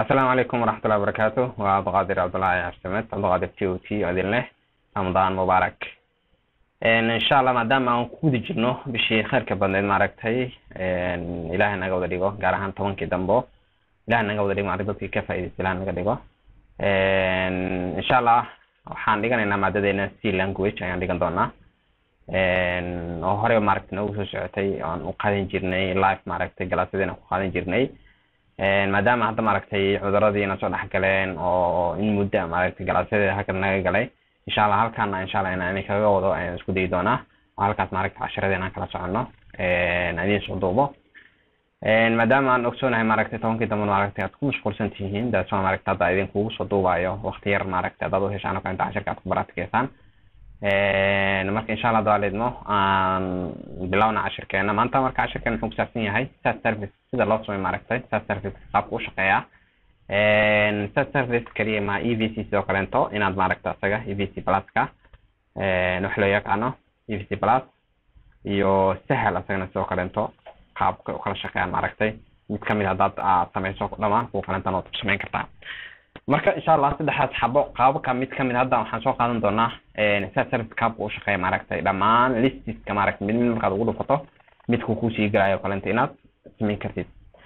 asalaamu calaykum waraxmatullahi wabarakaatu waa abduqaadir cabdullaahi cabdisamed abduqaadir t o t oo idin leh ramadaan mubaarak insha allah maadaama aan ku guda jirno bishii khayrka badneed maaragtay ilahay naga wada dhigo gaar ahaan tobankii dambo ilahay naga wada dhigo maarag dadkii ka faaidaysta ilahay naga dhigo insha allah waxaan dhiganaynaa maadadeena c language ayaan dhigan doonaa oo horey maaragtay noogu soo socotay oan u qaadan jirnay live maaragtay galaasadeena ku qaadan jirnay maadaama hadda maaragtay cuduradiina soo dhex galeen oo in muddo maaragtay galaasadeeda halkan naga galay insha allah halkaana insha allah inaan kaga wado ayaan isku dayi doonaa oo halkaas maaragtay cashiradeena aan kala soconno idiin soo duubo maadaama aan ogsoonahay maaragtay tobankii dambe maaragtay aad ku mashquulsan tihiin daasoo maaragtay hadda idin kugu soo duubayo waqti yar maaragtay haddaad u heshaan oo kale inta cashirka aad ku baraatikeysaan marka insha allah daalidmo aan bilowna cashirkeena maanta marka cashirkeena wuxuu kusaabsan yahay sas service sida loo samay maaragtay sas service qaabka u shaqeeya sas service kaliya ma e v c sidoo kaleento inaad maaragta isaga e v c pluska wax loo yaqaano e v c plus iyo sahel isagana sidoo kaleento qaabka ukala shaqeeyaan maaragtay mid kamid haddaad aad sameyso dhamaan kuwa kalentana waad ku samayn kartaa marka insha allah saddexdaas xabo qaabka mid kamid hadda waxaan soo qaadan doonaa sa service qaabka u shaqeeya maaragtay dhammaan listiska maaragtay mid mid markaad ugu dhufato midku kusii gelayo kalenta inaad samayn kartid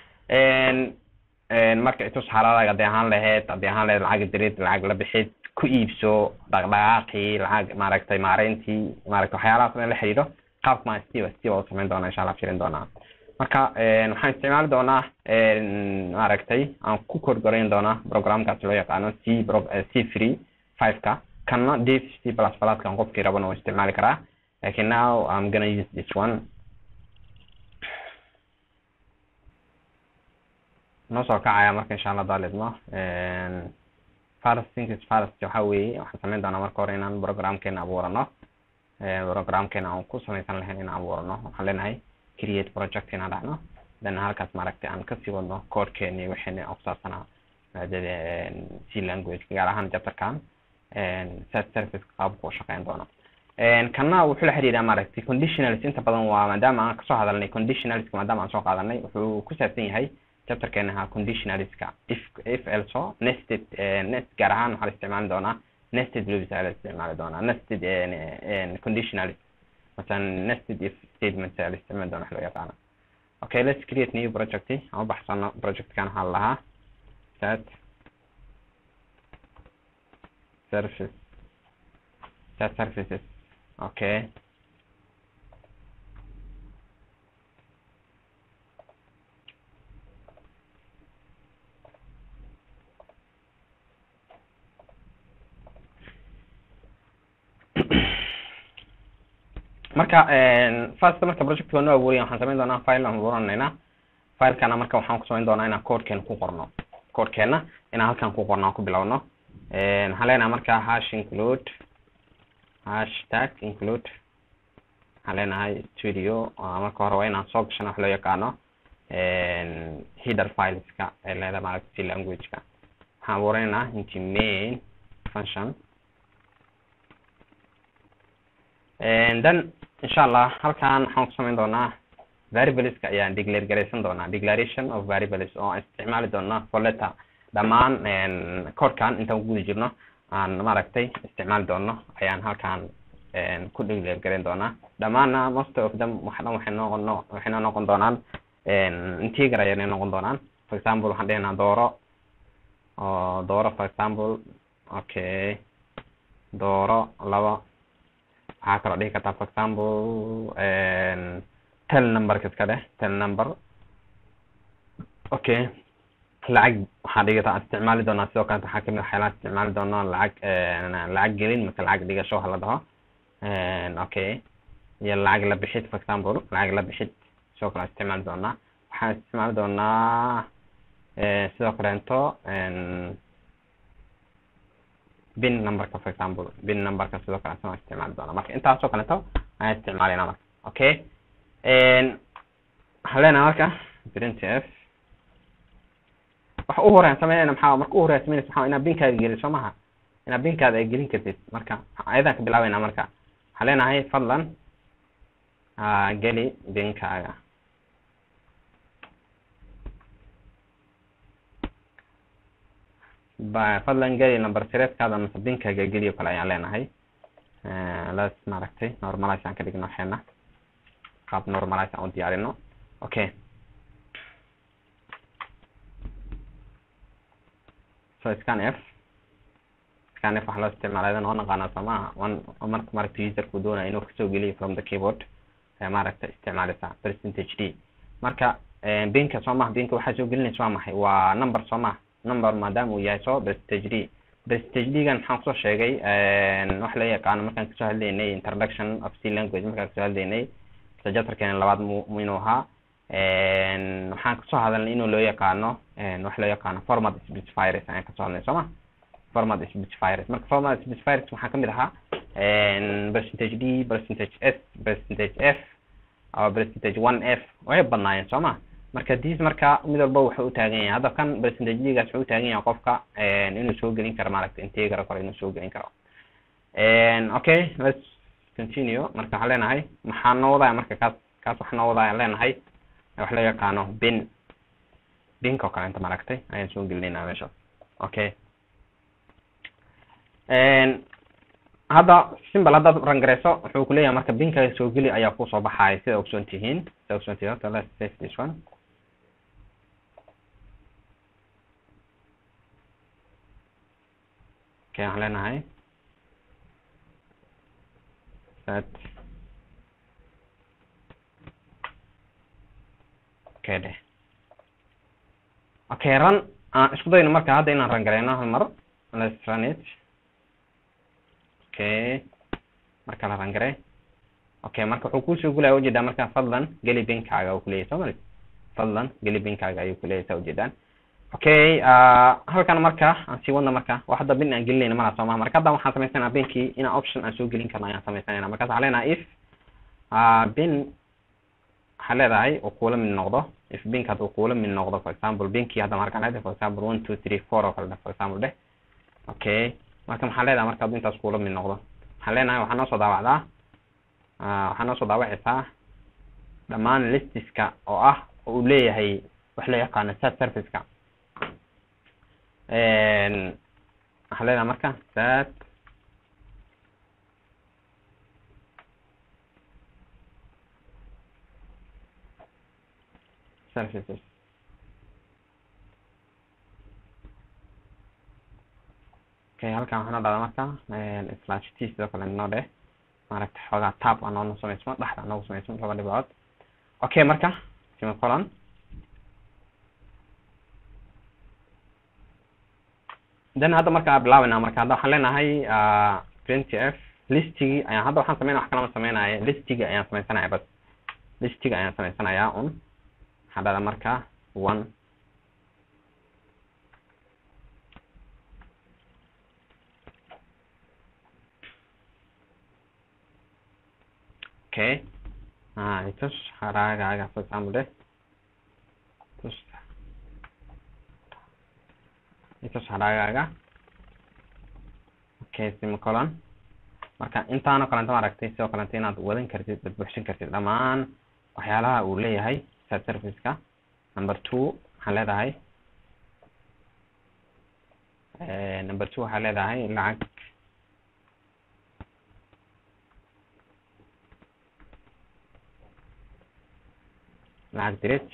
marka itus xaaladaga haddii ahaan lahayd haddii ahaan lahayd lacag dirid lacag la bixid ku iibso dhaqdhaqaaqii lacag maaragtay maareyntii maaragtay waxyaalahaas in la xiriiro qaabka maa steva steva u samayn doonaa insha allah firin doonaa marka waxaan isticmaali doonaa maaragtay aan ku korgorayn doonaa programkaas loo yaqaano c c free five ka kana dave c plus pluskan qofkii rabana waa isticmaali karaa lakin now i'm gonna use this one noo soo kacaya marka insha allah daalidmo first things first waxa weeye waxaan samayn doonaa marka hore inaan programkeena abuurano programkeena aan ku samaysan lahayn inaan abuurano waxaan leenahay create project inaan dhacno then halkaas maaragtay aan kasii wadno codekeeni wixina kusaabsanaa maadada c language gaar ahaan chapterkan sas service qaabku u shaqeyn doono kana wuxuu la xiriiraa maaragtay conditionals inta badan waa maadaama aan kasoo hadalnay conditionalska maadaama aan soo qaadanay wuxuu ku saabsan yahay chapterkeena ahaa conditionalska if if also nested nest gaar ahaan waxaa la isticmaali doonaa nested loops ayaa la isticmaali doonaa nested conditionalist مثلا nested if statements ayaa la isticmaali doona wax loo yaqaano okay let's create new project aan u baxsano projectkan waxaa lahaa set service set services okay marka first marka projectka noo abuuriya waxaan samayn doonaa file aan abuuranaynaa filekana marka waxaan ku samayn doonaa inaan codekeena ku qorno codekeena inaan halkan ku qorno aan ku bilowno waxaan leenahay marka hash include hashtag include waxaan leenahay studio marka hore waa inaan soo gashano wax loo yaqaano header fileska ee leedahay maaragta c languageka waxaan abuuranaynaa inti main function then insha allah halkan waxaan ku samayn doonaa variableska ayaan declare garaysan doonaa declaration of variables oo aan isticmaali doona foleta dhammaan codekan intaan ku guda jirno aan maaragtay isticmaali doono ayaan halkan ku declare garayn doonaa dhammaanna most of them wax dhan waxay noqon waxay noo noqon doonaan integer ayay noqon doonaan for example waxaan dhehnaa dooro oo dooro for example okay dooro laba waxaa kaloo dhihi kartaa for example tel numberka iska dheh tel number okay lacag waxaa dhigi kartaa isticmaali doonaa sidoo kaleta waxaa kamid waxyaalaha isticmaali doonaa lacag lacag gelin mase lacag dhigasho ha la dhaho okay iyo lacag la bixid for example lacag la bixid sidoo kale isticmaali doonaa waxaan isticmaali doonaa sidoo kaleento bin numberka for example bin numberka sidoo kale asana isticmaali doona marka intaasoo kaleeto ayaan isticmaalina marka okay waxaan leenahay marka printf waxa u horean sameynayna maxaa marka u horeya sameynaysa maxaa inaad binkaada gelin soo maha inaad binkaada ay gelin kartid marka ayadaan ka bilaabeynaa marka waxaan leenahay fadlan geli binkaaga ba fadlan geli number sireedkaada mase binkaaga geliyo kale ayaan leenahay las maaragtay normalize aan ka dhigno waxeena qaab normalize aan u diyaarino okay so scan f scan f waxaa loo isticmaalaa noo naqaana somaha one marka maaragta userku doonaya inuu kasoo geliyo from the keyboard ayaa maaragta isticmaaleysa percentage d marka binka soo maha binka waxaa soo gelinaysa waa maxay waa number soo maha number maadaama uu yahay so percentage d percentage d-gan maxaan kusoo sheegay wax la yaqaano markaan kasoo hadlaynay introduction of c language markaan kasoo hadlaynay sajatarkeena labaad mu inuu ahaa waxaan kasoo hadalnay inuu loo yaqaano wax loo yaqaano format specifiers ayaan kasoo hadlay sooma format specifiers marka format specifiers waxaa kamid ahaa percentage d percentage s percentage f ama percentage one f way badnaayeen sooma marka dis marka mid walba wuxuu utaagan yahay hadda kan percentage d-gaas wuxuu utaagan yahay qofka inuu soo gelin karo maaragta integer kore inuu soo gelin karo okay let's continue marka waxaan leenahay maxaa noo wadaya marka kaas kaas waxaa noo wadaya leenahay wax loo yaqaano bin binka oo kale inta maaragtay ayaan soo gelinayna meeshaas okay hadda simbal haddaad rangareyso wuxuu kuleeyahay marka binkaga soo geli ayaa kusoo baxaya sida ogsoon tihiin sida ogsoon tihiin horta let's save this one okay waxaan leenahay set okay dheh okay run aan isku dayno marka hadda inaan rangareyno hal mar let's run it okay marka la rangarey okay marka wuxuu kusoo gulaya ujeedaa marka fadlan geli binkaaga uu kuleeyahy soo mali fadlan geli binkaaga ayuu kuleeyahy saa ujeedaan okay halkan marka aan sii wadna marka wax hadda bin aan gelinayna malaha soo maha marka hadda waxaan samaysanaa binkii inaan option aan soo gelin karno ayaan samaysanayna markaas waxaan leenahay if bin waxaa leedahay uu kuula mid noqdo if bink hadda uu kuula mid noqdo for example binkii hadda markaan leedahay for example one two three four oo kale dheh for example dheh okay marka maxaa leedahay marka hadduu intaas kuula mid noqdo waxaan leenahay waxaa noo soo daawacdaa waxaa noo soo daawacaysaa dhammaan listiska oo ah oo uu leeyahay wax loo yaqaano sat serviceka waxaan leenahay marka sat services okay halkan waxaa noo dhada marka slash t sidoo kale noo dheh maaragta xoogaa tab aa noono samaysmo dhexda noogu samaysmo laba dhibcood okay marka semicolon then hadda marka bilaabana marka hadda waxaan leenahay twenty f listigii ayaan hadda waxaan sameynaya wax kalama sameynaya listigii ayaan sameysanaya bas listiga ayaan sameysanayaa un waxaa dhada marka one okay ah itus haragaaga for example deh tus itus haragaaga okay semicolon marka intaanoo kalenta maaragtay sidoo kalenta inaad wadan kartid ad buuxsin kartid dhammaan waxyaalaha uu leeyahay sat serviceka number two waxaan leedahay number two waxaa leedahay lacag lacag dirid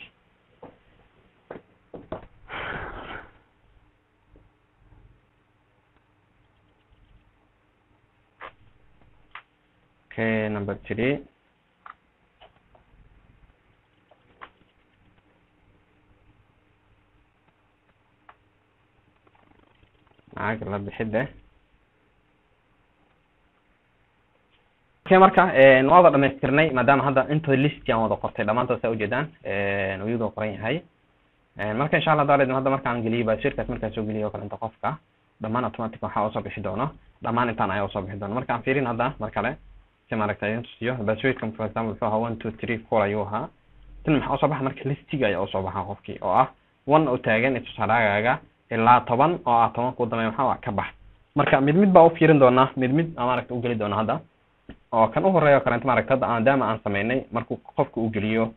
okay number three lacag la bixidda okay marka waa wada dhamaystirnay maadaama hadda intooda listi aan wada qortay dhamaantood saa ujeedaan iyadoo qoran yahay marka insha allah daaled hadda markaan geliyo basirkaas markaan soo geliyo o kalenta qofka dhamaan automatic waxaa usoo bixi doono dhamaan intaan ayaa usoo bixi doono marka aan fiirin hadda mar kale si maaragta idin tusiyo basirkan for example wuxuu ahaa one two three four ayuu ahaa tan maxaa usoo baxa marka listiga ayaa usoo baxa qofkii oo ah one oo taagan itusaaraagaaga ilaa toban oo ah toban ku dambeeya maxaa ka bax marka mid mid baa u fiirin doonaa mid mid maaragta u geli doona hadda oo kan u horeeya o kalenta maaragta hadda maadaama aan sameynay markuu qofka uu geliyo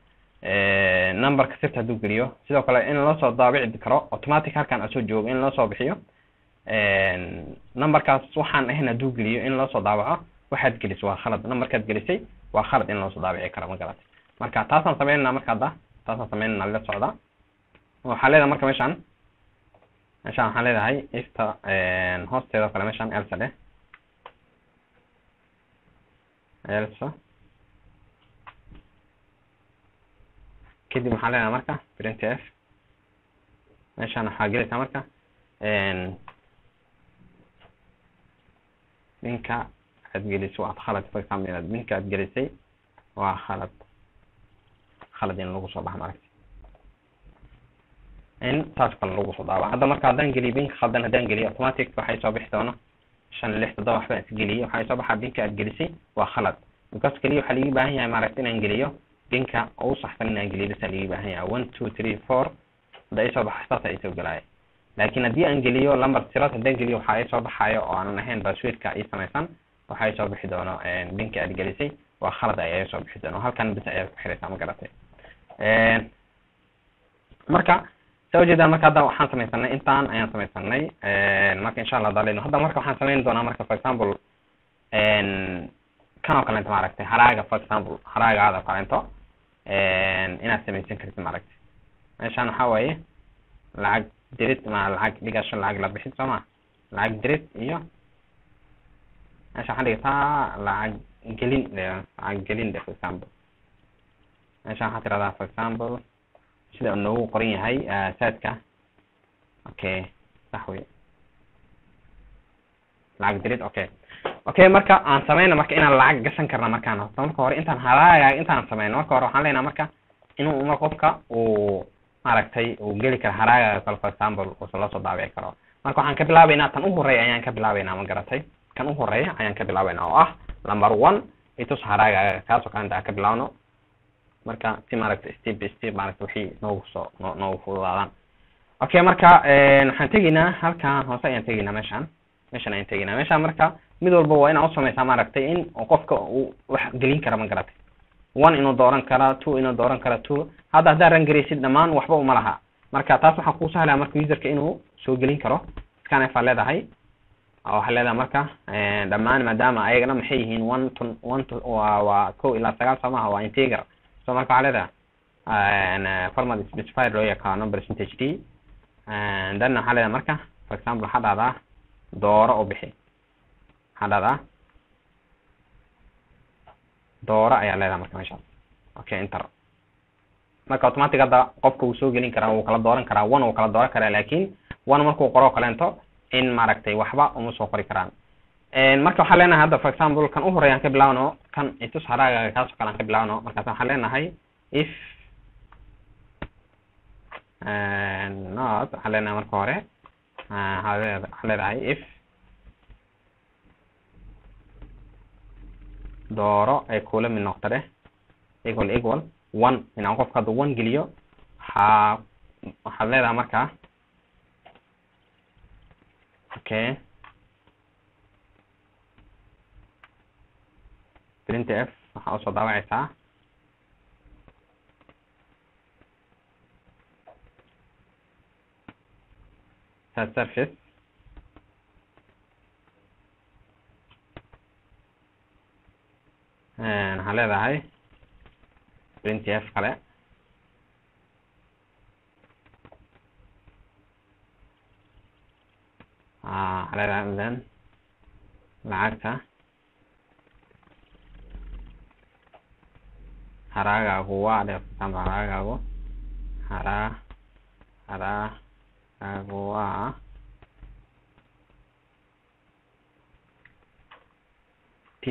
numberka sirta hadduu geliyo sidoo kale in loo soo daabici karo automatic halkan asoo joogo in loo soo bixiyo numberkaas waxaan ahayn hadduu geliyo in loo soo daabaco waxaad gelisay waa khalad numberkaad gelisay waa khalad in loo soo daabici karo ma garatay marka taasaan sameynayna marka hadda taasaan sameynayna la socda waxaa leedahay marka meeshaan meeshaan waxaan leedahay ifta hoosteeda kale meeshaan elsa dheh elsa kadib waxaan leedahay marka print f meeshaan waxaa gelaysaa marka ninka aad gelisay waad khalad for example inaad ninka aad gelisay waa khalad khalad in lagu soo baxa maaragta in saas kale lagu soo daaba hadda marka haddaan geliyo binka khaldan haddaan geliyo automatic waxay soo bixi doona shan lix toddoba waxbaan isgeliyay waxay soo baxaa binka aad gelisay waa khalad because keliya waxaa liigi baahan yahay maaragta inaan geliyo binka ugu saxsan inaan geliyo basa liigi baahan yahay one two three four hadda ay soo baxa saasa ay soo gelaaya laakiin haddii aan geliyo lamber tirad haddaan geliyo waxa ay soo baxayo oo aanan ahayn passwordka ii samaysan waxa ay soo bixi doono binka aad gelisay waa khalad ay soo bixi doono halkan bis ayaad ku xiraysaa ma garatay marka saa ujeedaan marka hadda waxaan samaysanay intaan ayaan samaysanay marka insha allah daleyno hadda marka waxaan samayn doonaa marka for example kan oo kalento maaragtay haraaga for example haraagaada oo kalento inaad samaysan kartid maaragtay meeshaan waxaa waaye lacag dirid ma lacag dhigasho lacag la bixid soo ma lacag dirid iyo meesha waxaan dhigataa lacag gelin lacag gelin de for example meeshaan waxaa tirahdaa for example sida uu noogu qoran yahay saadka okay sax wey lacag dirid okay okay marka aan sameyna marka inaan lacag gashan karna markaan horta marka hore intaan haraaga intaan sameyno marka hore waxaan leenaha marka inuu mar qofka uu maaragtay uu geli karo haraaga kale for example uusa la soo daabici karo marka waxaan ka bilaabeynaa tan u horeeya ayaan ka bilaabeynaa ma garatay kan u horeeya ayaan ka bilaabeynaa oo ah number one itus haraaga kaasoo kalenta aan ka bilaabno marka si maaragta step by step maaragta wixii noogu soo no noogu fududaadaan okay marka waxaan tegaynaa halkan hoose ayaan tegaynaa meeshaan meeshaan ayaan tegaynaa meeshaan marka mid walba waa inaa usameysaa maaragtay in qofka uu wax gelin kara ma garatay one inuu dooran kara two inuu dooran kara two hadda haddaa ran garaysid dhammaan waxba uma laha marka taas waxaa kuu sahlaya marka userka inuu soo gelin karo scanf aa leedahay waxaa leedahay marka dhammaan maadaama ayagana maxay yihiin one to one to waa waa ko ilaa sagaal soo maha waa integer so marka waxaa leedahay format specified loo yaqaano percentage d then waxaa leedahay marka for example waxaa dhahdaa dooro u bixi waxaa dhahdaa dooro ayaa leedahay marka meeshaas okay inter marka automatic hadda qofka wuu soo gelin karaa wuu kala dooran karaa one wuu kala dooran karaa laakin one markuu qoro kaleento in maaragtay waxba uma soo qori karaan marka waxaan leenahay hadda for example kan u horeya aan ka bilaawno kan itus haraaga kaasoo kale aan ka bilaawno markaas waxaan leenahay if not waxaan leenahay marka hore waxaan leedahay if dooro ay kula mid noqto dheh equal equal one inaan qofka hadda one geliyo waxaa waxaad leedahay marka okay print f waxaa usoo daawacaysaa set surface waxaa leedahay print f kale waxaa leedahay then lacagta haraagaagu waa dhe example haraagaagu haraa haraagaagu waa t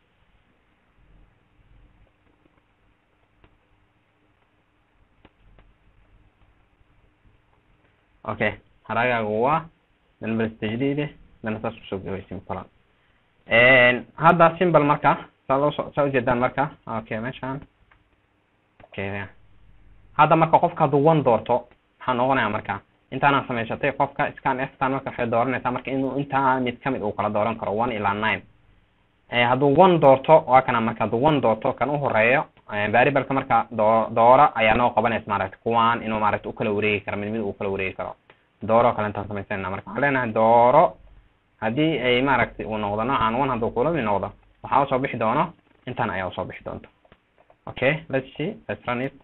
okay haraagaagu waa dan balstajdide dana saas kusoo gabay simple hadda simple marka saa loo saa ujeedaan marka okay meeshaan okay hadda marka qofka hadduu one doorto maxaa noqonaya marka intaana samaysatay qofka scan ftan marka waxay dooranaysaa marka inuu intaa mid kamid uu kala dooran karo one ilaa nine hadduu one doorto waa kana marka hadduu one doorto kan uhoreeyo variableka marka doo doora ayaa noo qabanaysa maaragta kuwaan inuu maaragta ukala wareegi karo mid mid uu kala wareegi karo dooro kale intaan samaysana marka waxaan leenahay dooro haddii ay maaragtay uu noqdo noocan one hadduu kula mid noqdo waxaa usoo bixi doono intan ayaa usoo bixi doonto okay let's see let's run it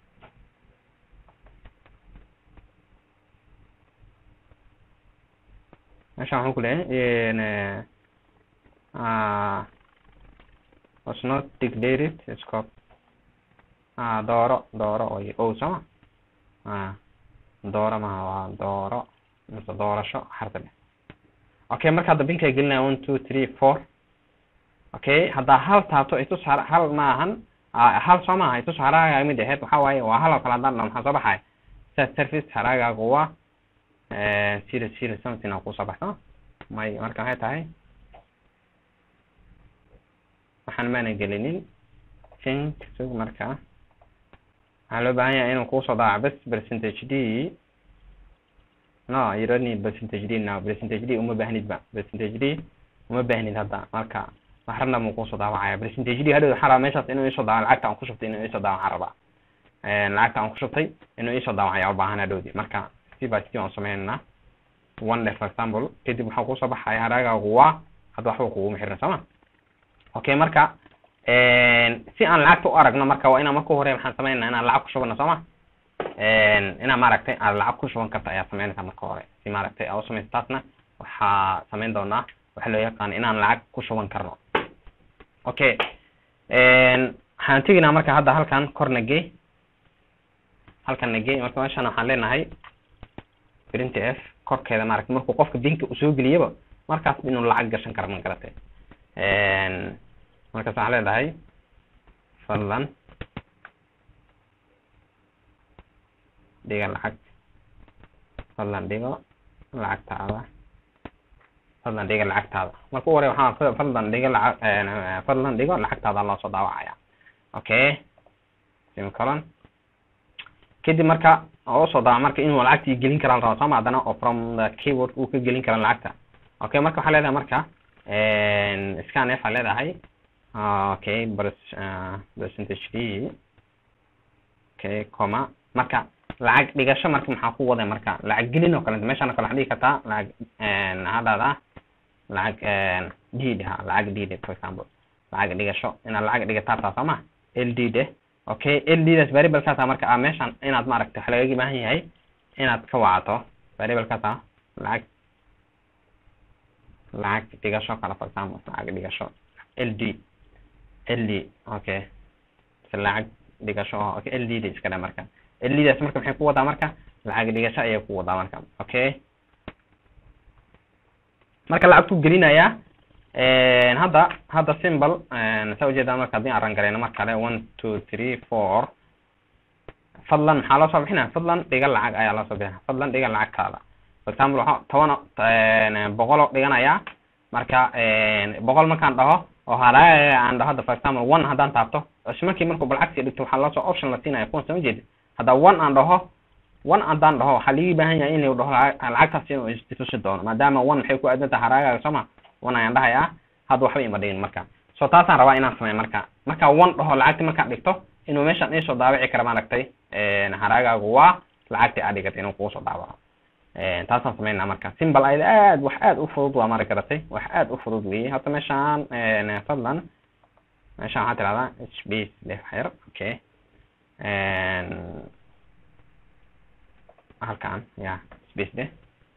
meeshaan waxaan ku leeyahay uh, was not declared scope ah dooro dooro oy o sooma ah dooro maha waa dooro mise doorasho xarta dheh okay marka hadda binkaa gelinaya one two three four okay haddaa hal taabto itus har hal maahan hal soo maaha itus haraaga mid aheyd waxaa waaye waa hal oo kale haddaan dhao maxaa soo baxaya set service haraagaagu waa zero zero something aa kusoo baxso may marka maxay tahay waxaan maana gelinin think sug marka waxaa loo baahan yahay inuu kusoo daaco bes percentage d no you don't need percentage d now percentage d uma baahnid ba percentage d uma baahnid hadda marka wax random uu kusoo daawacaya percentage d hadhow waxaan rabaa meeshaas inuu isoo daawo lacagta aan ku shubtay inuu isoo daawo waxaan rabaa lacagta aan ku shubtay inuu isoo daawacaya u baahan hadhowdi marka si by si aan sameynaa one day for example kadib waxaa kusoo baxaya haraagaagu waa hadda waxba kuguma xirna sooma okay marka si aan lacagta u aragno marka waa inaan marka hore waxaan sameynaa inaan lacag ku shubano sooma inaan maaragtay aad lacag ku shuban karta ayaa sameynaysaa marka hore si maaragtay aa usamaysa taasna waxaa sameyn doonaa waxa loo yaqaan inaan lacag ku shuban karno okay waxaan teginaa marka hadda halkan kor nagey halkan nagey marka meeshan waxaan leenahay print f korkeeda maaragtay markuu qofka binka uu soo geliyaba markaas inuu lacag gashan karo ma garatay markaas waxaan leedahay fadlan dhiga lacag fadlan dhigo lacagtaada fadlan dhiga lacagtaada marka u hore waxaa fadlan dhiga lacag fadlan dhigo lacagtaada loo soo daawacaya okay semicolon kadib marka oo usoo daawa marka inuu lacagtii gelin kara la raba sooma haddana oo from the keyboard uu ka gelin kara lacagta okay marka waxaa leedahay marka scan f aa leedahay okay percentage d okay comma marka lacag dhigasho marka maxaa ku waday marka lacag gelin oo kalenta meeshaan kale waxaa dhigi kartaa lacag hadhaada lacag d ha lacag d for example lacag dhigasho inaad lacag dhigataa taa sooma l d de okay l d das variablekaasa marka a meeshaan inaad maaragtay waxa lagaga baahan yahay inaad ka wacato variablekaasa lacag lacag dhigasho kale for example lacag dhigasho l d l d okay lacag dhigasho okay l d da iska dhe marka l d daas marka maxay ku wadaa marka lacag dhigasho ayay ku wadaa marka okay marka lacagtu gelinaya hadda hadda symbol saa ujeedaa marka haddii aan rangareyno mar kale one two three four fadlan maxaa loo soo bixinaya fadlan dhiga lacag ayaa loo soo bixinaya fadlan dhiga lacagtaada for example waxaa toban boqol oo dhiganaya marka boqol markaan dhaho oo haraaga aan dhaho hadda for example one haddaan taabto isla markii markuu balcagsi dhigto waxaa loo soo option la siinaya kuwan soo jeedi hadda one aan dhaho one haddaan dhaho waxaa ligi baahan yahay in la dhaho lacagtaas inuu istusi doono maadaama one maxay ku aadan tahay haraagaaga sooma one ayaan dhahayaa hadda waxba ima dhigin marka so taasaan rabaa inaan sameeyo marka marka one dhaho lacagti markaan dhigto inuu meeshaan iisoo daawici kara maaragtay haraagaagu waa lacagtii aad dhigatay inuu kugu soo daawaco taasaan sameynaa marka simbal ayada aad wax aad u fudud waa mari garatay wax aad u fudud weeye hadda meeshaan fadlan meeshaan waxaa tirahdaa space leh xer okay halkan ya space de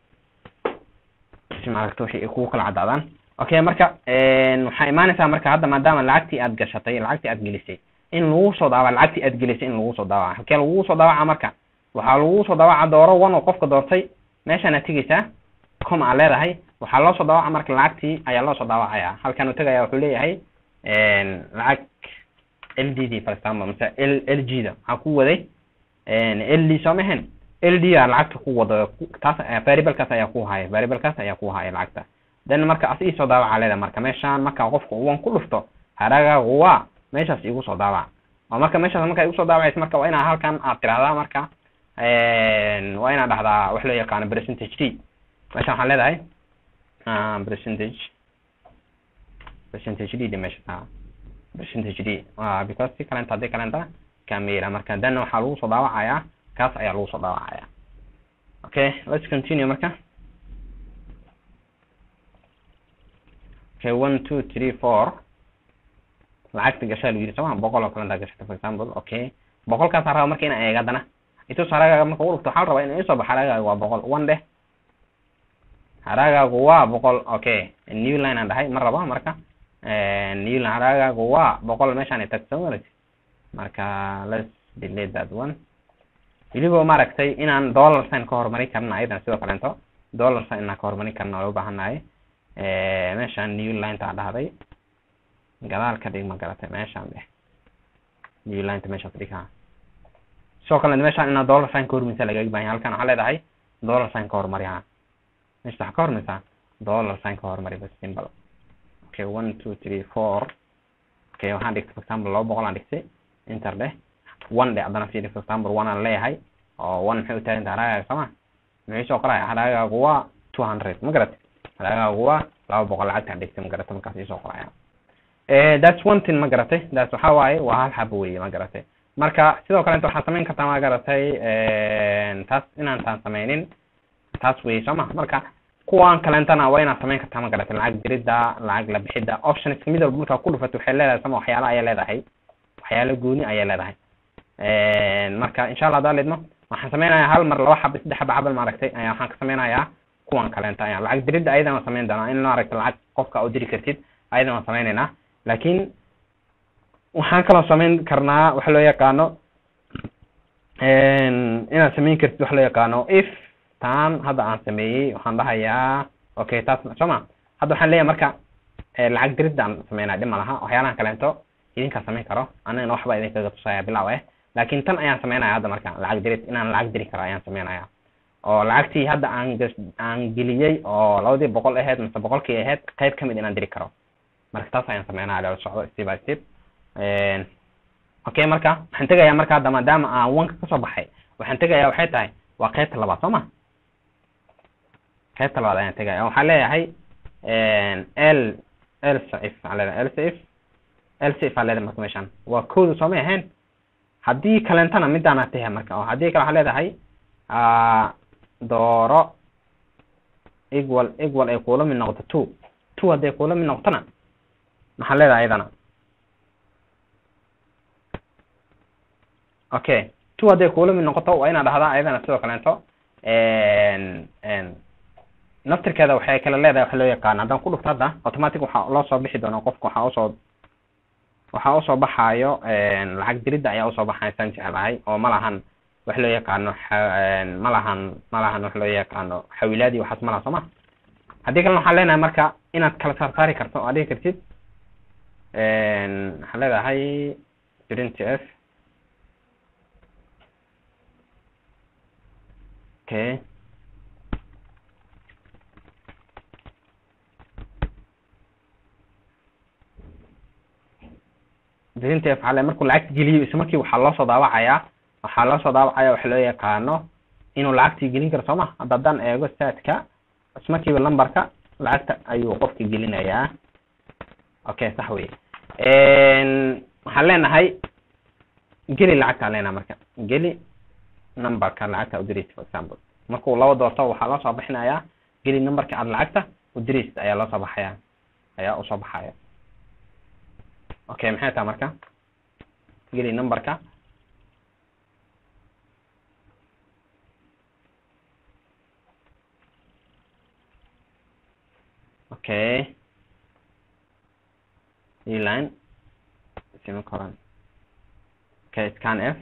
si maaragta wixii ay kugu kala caddaadaan okay marka waxaa imaanaysaa marka hadda maadaama lacagtii aad gashatay lacagtii aad gelisay in lagu soo daawaca lacagtii aad gelisay in lagu soo daawaca halkee lagu soo daawaca marka waxaa lagu soo daawaca dooro one oo qofka doortay meeshaan aad tegeysaa com aa leedahay waxaa loo soo daawaca marka lacagtii ayaa loo soo daawacaya halkan uu tegaya wuxuu leeyahay lacag l d d for example mise l l g da maxaa ku waday l d soo mahen l d a lacagta ku wado taas variablekaas ayaa ku haya variablekaas ayaa ku haya lacagta then marka as ii soo daawaca leedahay marka meeshaan marka qofka uwan ku dhufto haragaagu waa meeshaas igu soo daawac oo marka meeshaas marka igu soo daawacaysa marka waa inaa halkan aad tirahdaa marka waa inaa dhahdaa wax loo yaqaano percentage d meeshaan waxaan leedahay percentage percentage d de meesha taa percentage d because si kalenta haddii kalenta kamera marka then waxaa lagu soo daawacayaa kaas ayaa lagu soo daawacaya okay let's continue marka okay one two three four lacagta gashaa lagu yiri sooma boqol oo kale intaa gashata for example okay boqolkaas raba marka inaan eega haddana itus haragaaga marka u dhufto waxaa la rabaa in isoo baxo haragaaga waa boqol one dheh haragaagu waa boqol okay new line aan dhahay ma rabo marka new line haragaagu waa boqol meeshaan tag soo maragti marka let's delete that one weliba maaragtay inaan dollar sign ka hormarin karna ayadan sidoo kaleento dollar sign inaan ka hormarin karna waa u baahannahay meeshaan new lineta aan dhahday gadaal ka dhig ma garatay meeshaan dheh new lineta meeshaas dhig ha sidoo kale meeshaan inaa dollar sign ka hormaysa lagaga baahan yahay halkan waxaa leedahay dollar sign ka hormari ha meesha waxaa ka hormaysaa dollar sign ka hormari bas simple okay one two three four okay waxaan dhigtay for example laba boqol aan dhigtay inter dheh one dheh haddana fiiri for example one aan leeyahay oo one maxay u taagan tahay haragaaga sooma muxuu soo qoraya haragaagu waa two hundred ma garatay haragaagu waa laba boqol lacagtaan dhigtay ma garatay markaas isoo qoraya that's one thing ma garatay that's waxaa waaye waa hal xabo weeye ma garatay marka sidoo kaleeto waxaad samayn kartaa ma garatay taas inaan taan sameynin taas weeye sooma marka kuwan kaleentana waa inaad samayn kartaa ma garatay lacag dirida lacag la bixida options mid walba markaa ku dhufato waxay leedahay sama waxyaalo ayay leedahay waxyaalo gooni ayay leedahay marka insha allah hadaa lidmo waxaan sameynayaa hal mar laba xaba saddex xaba xabal maaragtay ayaa waxaan ka sameynayaa kuwan kaleenta ayaa lacag dirida ayadan waan sameyn doonaa in maaragtay lacag qofka u diri kartid ayadan waan sameynaynaa laakiin waxaan kaloo sameyn karnaa waxa loo yaqaano inaad sameyn kartid waxa loo yaqaano if taan hadda aan sameeyey waxaan dhahayaa okay taas sooma hadda waxaan leeyahay marka lacag diridda aan sameynaya dhib ma laha waxyaalahan kaleento idinkaa samayn karo anigana waxba idinkaga tusaya bilaw eh laakiin tan ayaan sameynaya hadda marka lacag dirid inaan lacag diri karo ayaan sameynaya oo lacagtii hadda aan aan geliyey oo labadii boqol aheyd mise boqolkii aheyd qayb kamid inaan diri karo marka taas ayaan sameynaya lala socdo step by step okay marka waxaan tegayaa marka hadda maadaama aan wanka kasoo baxay waxaan tegayaa waxay tahay waa qaybta labaad soo ma qaybta labaad ayaan tegaya waxaan leeyahay l lsif waxaan leedahay lsif lsif aan leedahay marka meeshaan waa kooda soomay ahayn haddii kalentana midaana tahay marka oo haddii kale waxaan leedahay dooro equal equal ay kula mid noqoto two two hadday kula mid noqotona maxaan leedahay ayadana okay two hadday kula mid noqoto waa inaa dhahdaa ayadana sidoo kaleento naftirkeeda waxay kala leedahay waxa loo yaqaan haddaan ku dhufto hadda automatic waxaa loo soo bixi doona qofka waxaa usoo waxaa usoo baxaayo lacag diridda ayaa usoo baxaya saan jeclahay oo ma lahan wax loo yaqaano ma lahan ma lahan wax loo yaqaano xawilaadi waxaas ma laha soo ma haddii kalena waxaan leenahay marka inaad kala saar saari karto oo adhigi kartid waxaan leedahay print f okay print f waxaa le markuu lacagta geliyo isla markii waxaa loo soo daawacayaa waxaa loo soo daawacaya waxa loo yaqaano inuu lacagtii gelin karo soo ma hadda haddaan eego statka ismarkiiba numberka lacagta ayuu qofka gelinayaa okay sax wey waxaan leenahay geli lacagtaan leenahay marka geli numberka lacagta udiraysa for example markuu laba doorto waxaa loo soo bixinayaa geli numberka aad lacagta udiraysid ayaa loo soo baxaya ayaa usoo baxaya okay maxay tahay marka geli numberka okay eline semicolon okay scan f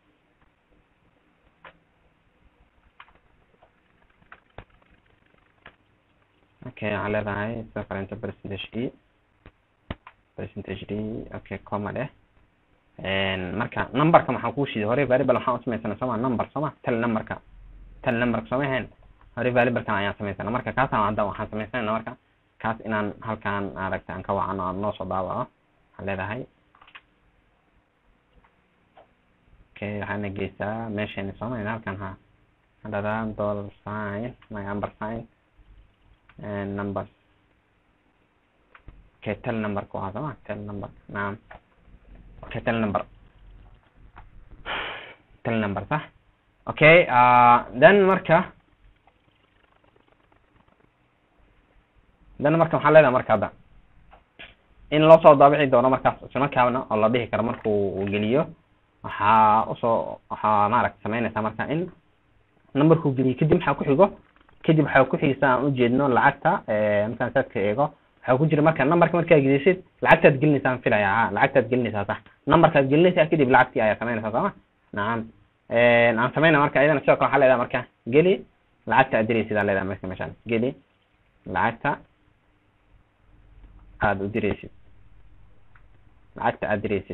okay waxaan leedahay sidoo kaleeto percentage e percentage d okay comma dheh marka numberka maxaan kuu shiiday hore variable waxaan u samaysana sooma number sooma tel numberka tel numberka sooma ahayn hore variablekan ayaan samaysana marka kaasaan hadda waxaan samaysanayna marka kaas inaan halkaan aragta aan ka wacano aan noo soo daawaco waxaan leedahay okay waxaana geysaa meeshayna sooma halkan ha hadhada dollar sign my number sign and numbers okay tel number ku ahaa sooma tel number naam okay tel number tel number sax okay uh, then marka dan marka waxaan leedahay marka hadda in loo soo daabici doono markaas isla kaabna oo la dhihi karo markuu uu geliyo waxaa usoo waxaa maaragta samaynaysaa marka in numberkuu geliyo kadib maxaa ku xigo kadib waxaa ku xigisa aan ujeedno lacagta markaan saadka eego waxaa ku jira marka numberka markaa gelisid lacagtaad gelinaysaa aan filaya ha lacagtaad gelinaysaa sax numberkaad gelinaysaa kadib lacagtii ayaa samaynaysaa sooma nacam aan samayna marka ayadana sidoo kale waxaa leedahay marka geli lacagta aad diraysid aa leedahay marka meeshaan geli lacagta aada u diraysid lacagta aad diraysid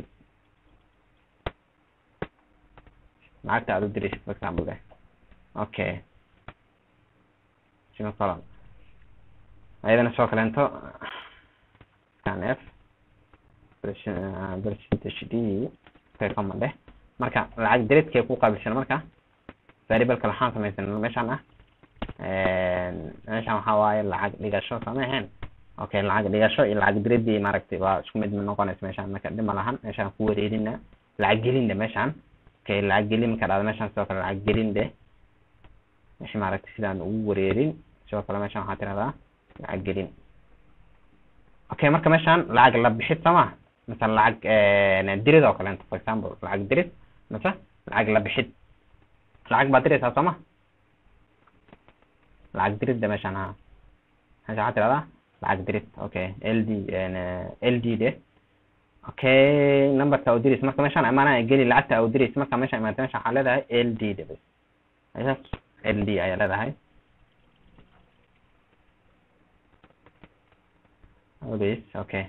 lacagta aad u diraysid for example de okay semicolon ayadana sidoo kaleento scan f percentage d okay command eh marka lacag direedkee ku qaabilsan marka variableka waxaan samaysan meeshaan ah meeshaan waxaa waaye lacag dhigasho sama ahayn okay lacag dhigasho iyo lacag direedii maaragtay waa isku mid noqonaysa meeshaan marka dhima lahan meeshaan ku wareerina lacag gelin de meeshaan okay lacag gelin marka dhahdo meeshaan sidoo kale lacag gelin de meesha maaragtay sidaan ugu wareerin sidoo kale meeshaan waxaa tirahdaa lacag gelin okay marka meeshaan lacag la bixid sama misal lacag dirid oo kaleento for example lacag dirid mise lacag la bixid lacag baad diraysaa sooma lacag dirid de meeshaan ha meesha waxaa tirahdaa lacag dirid okay l d l d de okay numberka u diraysa marka meeshaan imaanaya geli lacagta u diraysa marka meeshaan imaanta meeshaan waxaa leedahay l d de bas meeshaas l d ayaa leedahay bas okay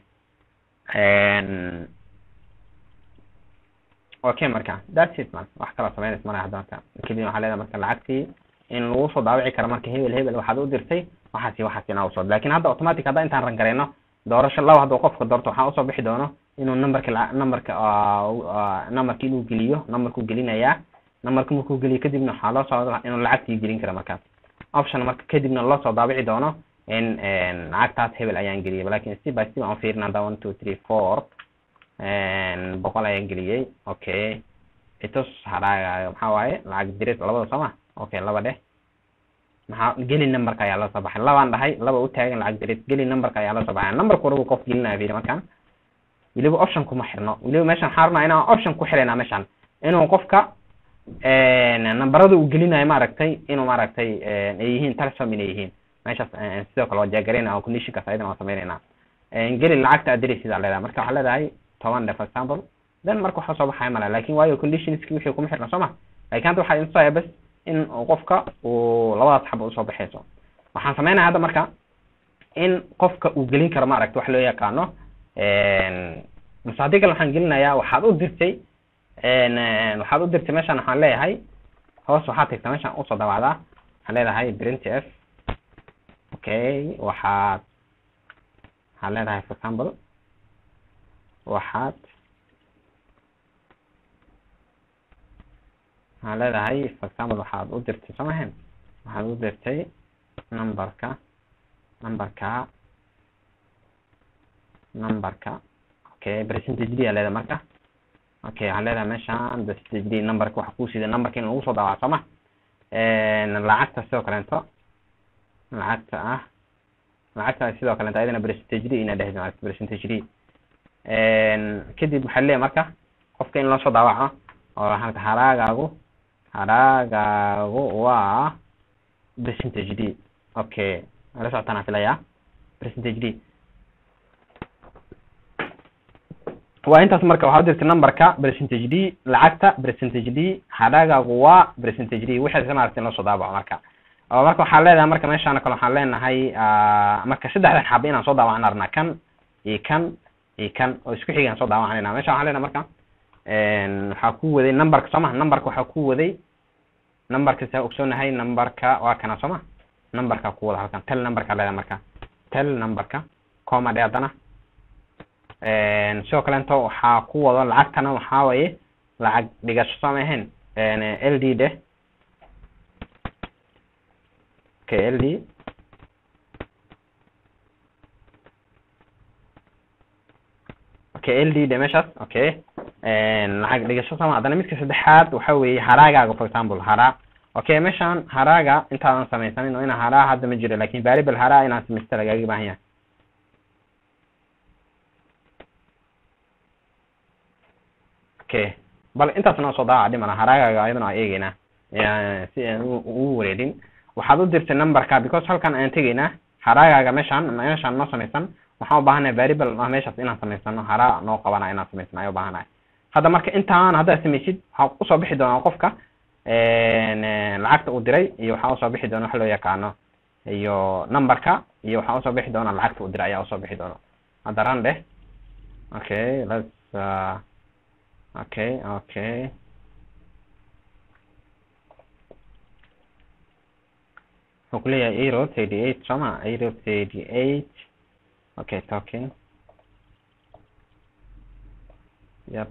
okay marka that's it man wax kaloo samaynaysa mara hadda marka kadib waxaa leedahay marka lacagtii in lagu soo daawici karo marka hebel hebel waxaad u dirtay waxaasi waxaasi inaa usoo lakin hadda automatic hadda intaan rangareyno doorasho laba hadduu qofka doorto waxaa usoo bixi doono inuu numberka numberka numberka inuu geliyo numberkuu gelinayaa numberka markuu geliyo kadibna waxaa loo soo inuu lacagtii gelin karo markaas option marka kadibna loo soo daabici doono in lacagtaas hebel ayaan geliyay lakin step by step aan fiirin hadda one two three four boqol ayaan geliyey okay itus hadhaagayo maxaa waaye lacag direed labada sooma okay laba dheh maxaa geli numberka ayaa loo soo baxay labaan dhahay laba u taagan lacag direed geli numberka ayaa loo soo baxay numberka warabu qof gelinaya fiiri markaan weliba option kuma xirno weliba meeshaan waxaan rabnaa inaan option ku xiraynaa meeshaan inuu qofka numberada uu gelinayo maaragtay inuu maaragtay ay yihiin telesom inay yihiin meeshaas sidoo kale waa jaagareyna oo conditionkaas ayadana waa sameyneynaa geli lacagta aad diraysid aa leedahay marka waxaa leedahay toban de for example then marka waxaa soo baxaya male lakin waayo conditionski wixii kuma xirna soo ma lakin hadda waxaa intusaya bas in qofka uu labadaas xaba usoo baxayso waxaan sameynaya hadda marka in qofka uu gelin karo maaragta wax loo yaqaano mase haddii kale waxaan gelinayaa waxaad u dirtay waxaad u dirtay meeshaan waxaan leeyahay hoos waxaad tagtaa meeshaan usoo daawacdaa waxaan leedahay print f okay waxaad waxaad leedahay for example waxaad waxaad leedahay for example waxaad u dirtay soo mahan waxaad u dirtay numberka numberka numberka okay percentage d aa leedahay marka okay waxaan leedahay meeshaan percentage d numberka waxa kusida numberka in lagu soo daawaco soo ma lacagta sidoo kaleento lacagta ah lacagta sidoo kaleento ayadana percentage d ina dhehdo percentage d kadib waxaa leeyahay marka qofka in loo soo daawaco oo halka haraagaagu haraagaagu waa percentage d okay la socotaan filaya percentage d waa intaas marka waxaa udirtay numberka percentage d lacagta percentage d haraagaagu waa percentage d wixii maaragtay in loo soo daawaco marka oo marka waxaan leedahay marka meeshaan kale waxaan leenahay marka saddexdan xaba inaan soo daawacno arnaa kan iyo kan iyo kan oo isku xigaan soo daawacanayna meesha waxaan leenahay marka waxaa ku waday numberka sooma numberka waxaa ku waday numberka saa ogsoonahay numberka waa kana sooma numberka ku wada halkan tel numberka leedahay marka tel numberka coma dhe haddana sidoo kaleento waxaa ku wado lacagtana waxaa waye lacag dhigasho sooma ahayn l d de okay l d okay l d de meeshaas okay lacag dhigasho sama haddana midka saddexaad waxa weeye haraagaaga for example haraa okay meeshaan haraaga intaadan samaysanin oo ina haraa hadda ma jiro lakin variable haraa inaan samaysta lagaaga baahan yahay okay bal intaas noo soo daawaca dhimana haraagaaga ayadana waa eegeynaa si aan ugu wareerin waxaad u dirtay numberka because halkan aan tegeynaa haraagaaga meeshaan meeshaan noo samaysan waxaan u baahanahay variable ah meeshaas inaan samaysano haraa noo qabana inaan samaysano ayaan u baahanahay hadda marka intaan haddaad samaysid waxaa usoo bixi doonaa qofka lacagta uu diray iyo waxaa usoo bixi doona waxa loo yaqaano iyo numberka iyo waxaa usoo bixi doona lacagta uu diray ayaa usoo bixi doona hadda ran dheh okay let's uh, okay okay wuxuu ku leeyahay euro thirty eight soma euro thirty eight okay talking yep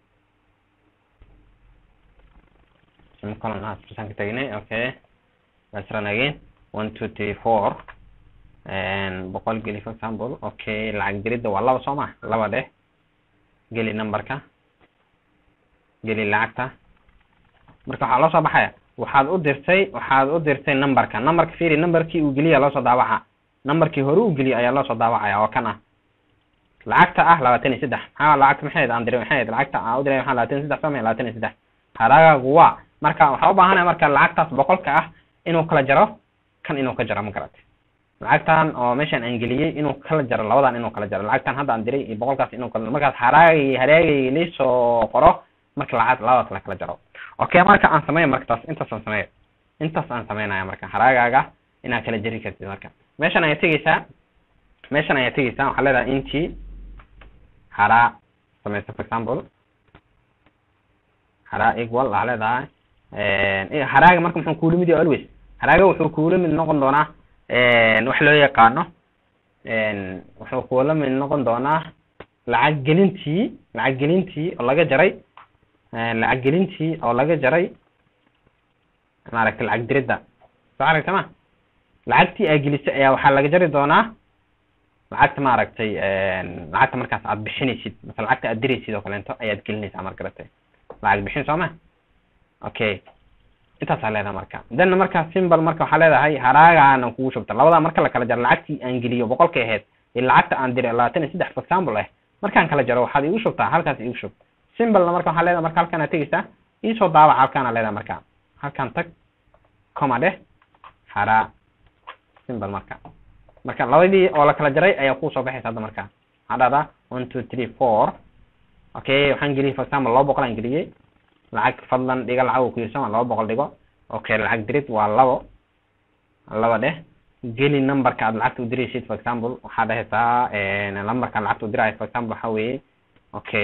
column has percent tagnay okay let's run again one two three four and boqol geli for example okay lacag diridda waa laba soo ma laba dheh geli numberka geli lacagta marka waxaa loo soo baxaya waxaad u dirtay waxaad u dirtay numberka numberka fiiri numberkii uu geliya loo soo daawaca numberkii hore uu geliya ayaa loo soo daawacaya oo kan ah lacagta ah labaatan iyo saddex maxaa lacagta maxay aan diray maxay lacagta aan u diray waxaa labaatan iyo saddex soo labaatan iyo saddex haraagaagu waa marka waxaa u baahanaya marka lacagtaas boqolka ah inuu kala jaro kan inuu ka jaro ma garatay lacagtan oo meeshan aan geliyey inuu kala jaro labadan inuu kala jaro lacagtan hadda aan diray iyo boqolkaas inuu kala markaas haraagay haraagay liisoo qoro marka lacag labadaas la kala jaro okay marka aan sameeyo marka taas intaas aan sameeyo intaas aan sameynaya marka haraagaaga inaad kala jari kartid marka meeshan ayaa tegeysaa meeshan ayaa tegeysaa waxaa leedahay intii haraa sameysa for example haraa equal waxaa leedahay haraaga marka muxuu kuula mid yahay always haraaga wuxuu kuula mid noqon doonaa wax loo yaqaano wuxuu kuula mid noqon doonaa lacag gelintii lacag gelintii oo laga jaray lacag gelintii oo laga jaray maaragtay lacag diridda soo aragta ma lacagtii aa gelisay ayaa waxaa laga jari doonaa lacagta maaragtay lacagta markaas aad bixinaysid mase lacagta aad diraysid oo kaleento ayaad gelinaysaa mar garatay lacag bixin soo ma okay intaasaa leedahay marka then marka simbal marka waxaa leedahay haraagaana kugu shubta labadaa marka la kala jaro lacagtii aan geliyo boqolkay ahayd iyo lacagta aan diray labaatan iyo saddex for example ah markaan kala jaro waxaad igu shubtaa halkaas igu shub simbalna marka waxaa leedahay marka halkaan aad tegeysaa iisoo daawac halkaana leedahay marka halkaan tag coma dheh haraa simbal marka marka labadii oo la kala jaray ayaa kusoo baxaysa hadda marka waxaa dhahdaa one two three four okay waxaan geliyey for example laba boqol aan geliyey lacag fadlan dhiga lacag uu ku yirsama laba boqol dhigo okay lacag dirid waa labo laba dheh geli numberka aad lacagta u diraysid for example waxaa dhahaysaa numberka aad lacagta u diraayo for example waxaa weeye okay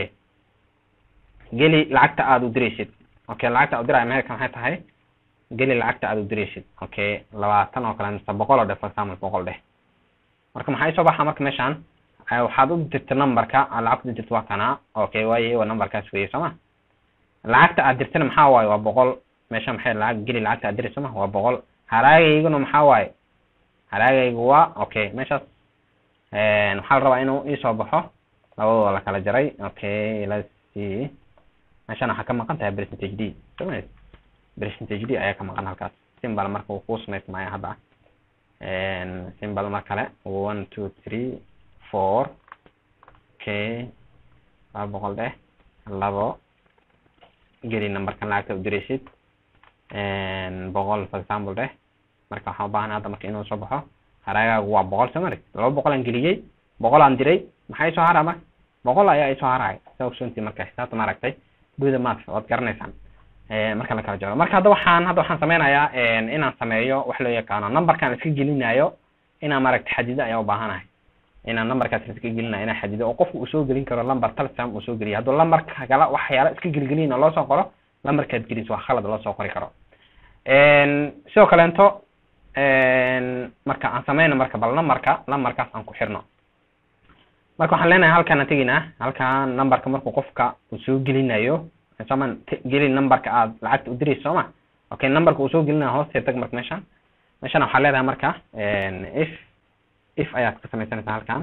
geli lacagta aad u diraysid okay lacagta aad u diraayo meherka maxay tahay geli lacagta aad u diraysid okay labaatan oo kale mise boqol oo dheh for example boqol dheh marka maxaa isoo baxa marka meeshaan waxaad u dirta numberka aad lacagta u dirta waa kanaa okay waaye waa numberkaas weeye sooma lacagta aad dirtana maxaa waaye waa boqol meesha maxay lacag geli lacagta aad dirayso ma waa boqol haraagayguna maxaa waaye haraagaygu waa okay meeshaas waxaa la rabaa inuu iisoo baxo labadooda la kala jaray okay let's see meeshan waxaa ka maqan tahay percentage d soma percentage d ayaa ka maqan halkaas simbal marka uu kuu samaysmaya hadda simbal mar kale one two three four okay laba boqol dheh labo geli numberkan lacagta u diraysid boqol for example dheh marka waxaan ubaahanay hadda marka inuu soo baxo haraagaagu waa boqol soo mari laba boqol aan geliyey boqol aan diray maxaa isoo haraa marka boqol ayaa isoo haraya saa ogsoontii marka xisaabta maaragtay guda math waad garanaysaan marka la kala jaro marka hadda waxaan hadda waxaan sameynayaa inaan sameeyo wax loo yaqaano numberkan iska gelinayo inaan maaragtay xadido ayaa ubaahanahay inaan numberkaas iska gelinayo inaan xadido oo qofku uu soo gelin karo number talsam uu soo geliyo hadduu numberka kala waxyaala iska gelgelin oo loo soo qoro numberkaad gelis waa khalad loo soo qori karo sidoo kaleento marka aan sameyno marka bal numberka numberkaas aan ku xirno marka waxaan leenahay halkaan aan teginaa halkaan numberka markuu qofka uu soo gelinayo soman geli numberka aad lacagta u dirayso sooma okay numberka uu soo gelinayo hoostee tag marka meeshan meeshan waxaa leedahay marka if if ayaad ka samaysanaysaa halkan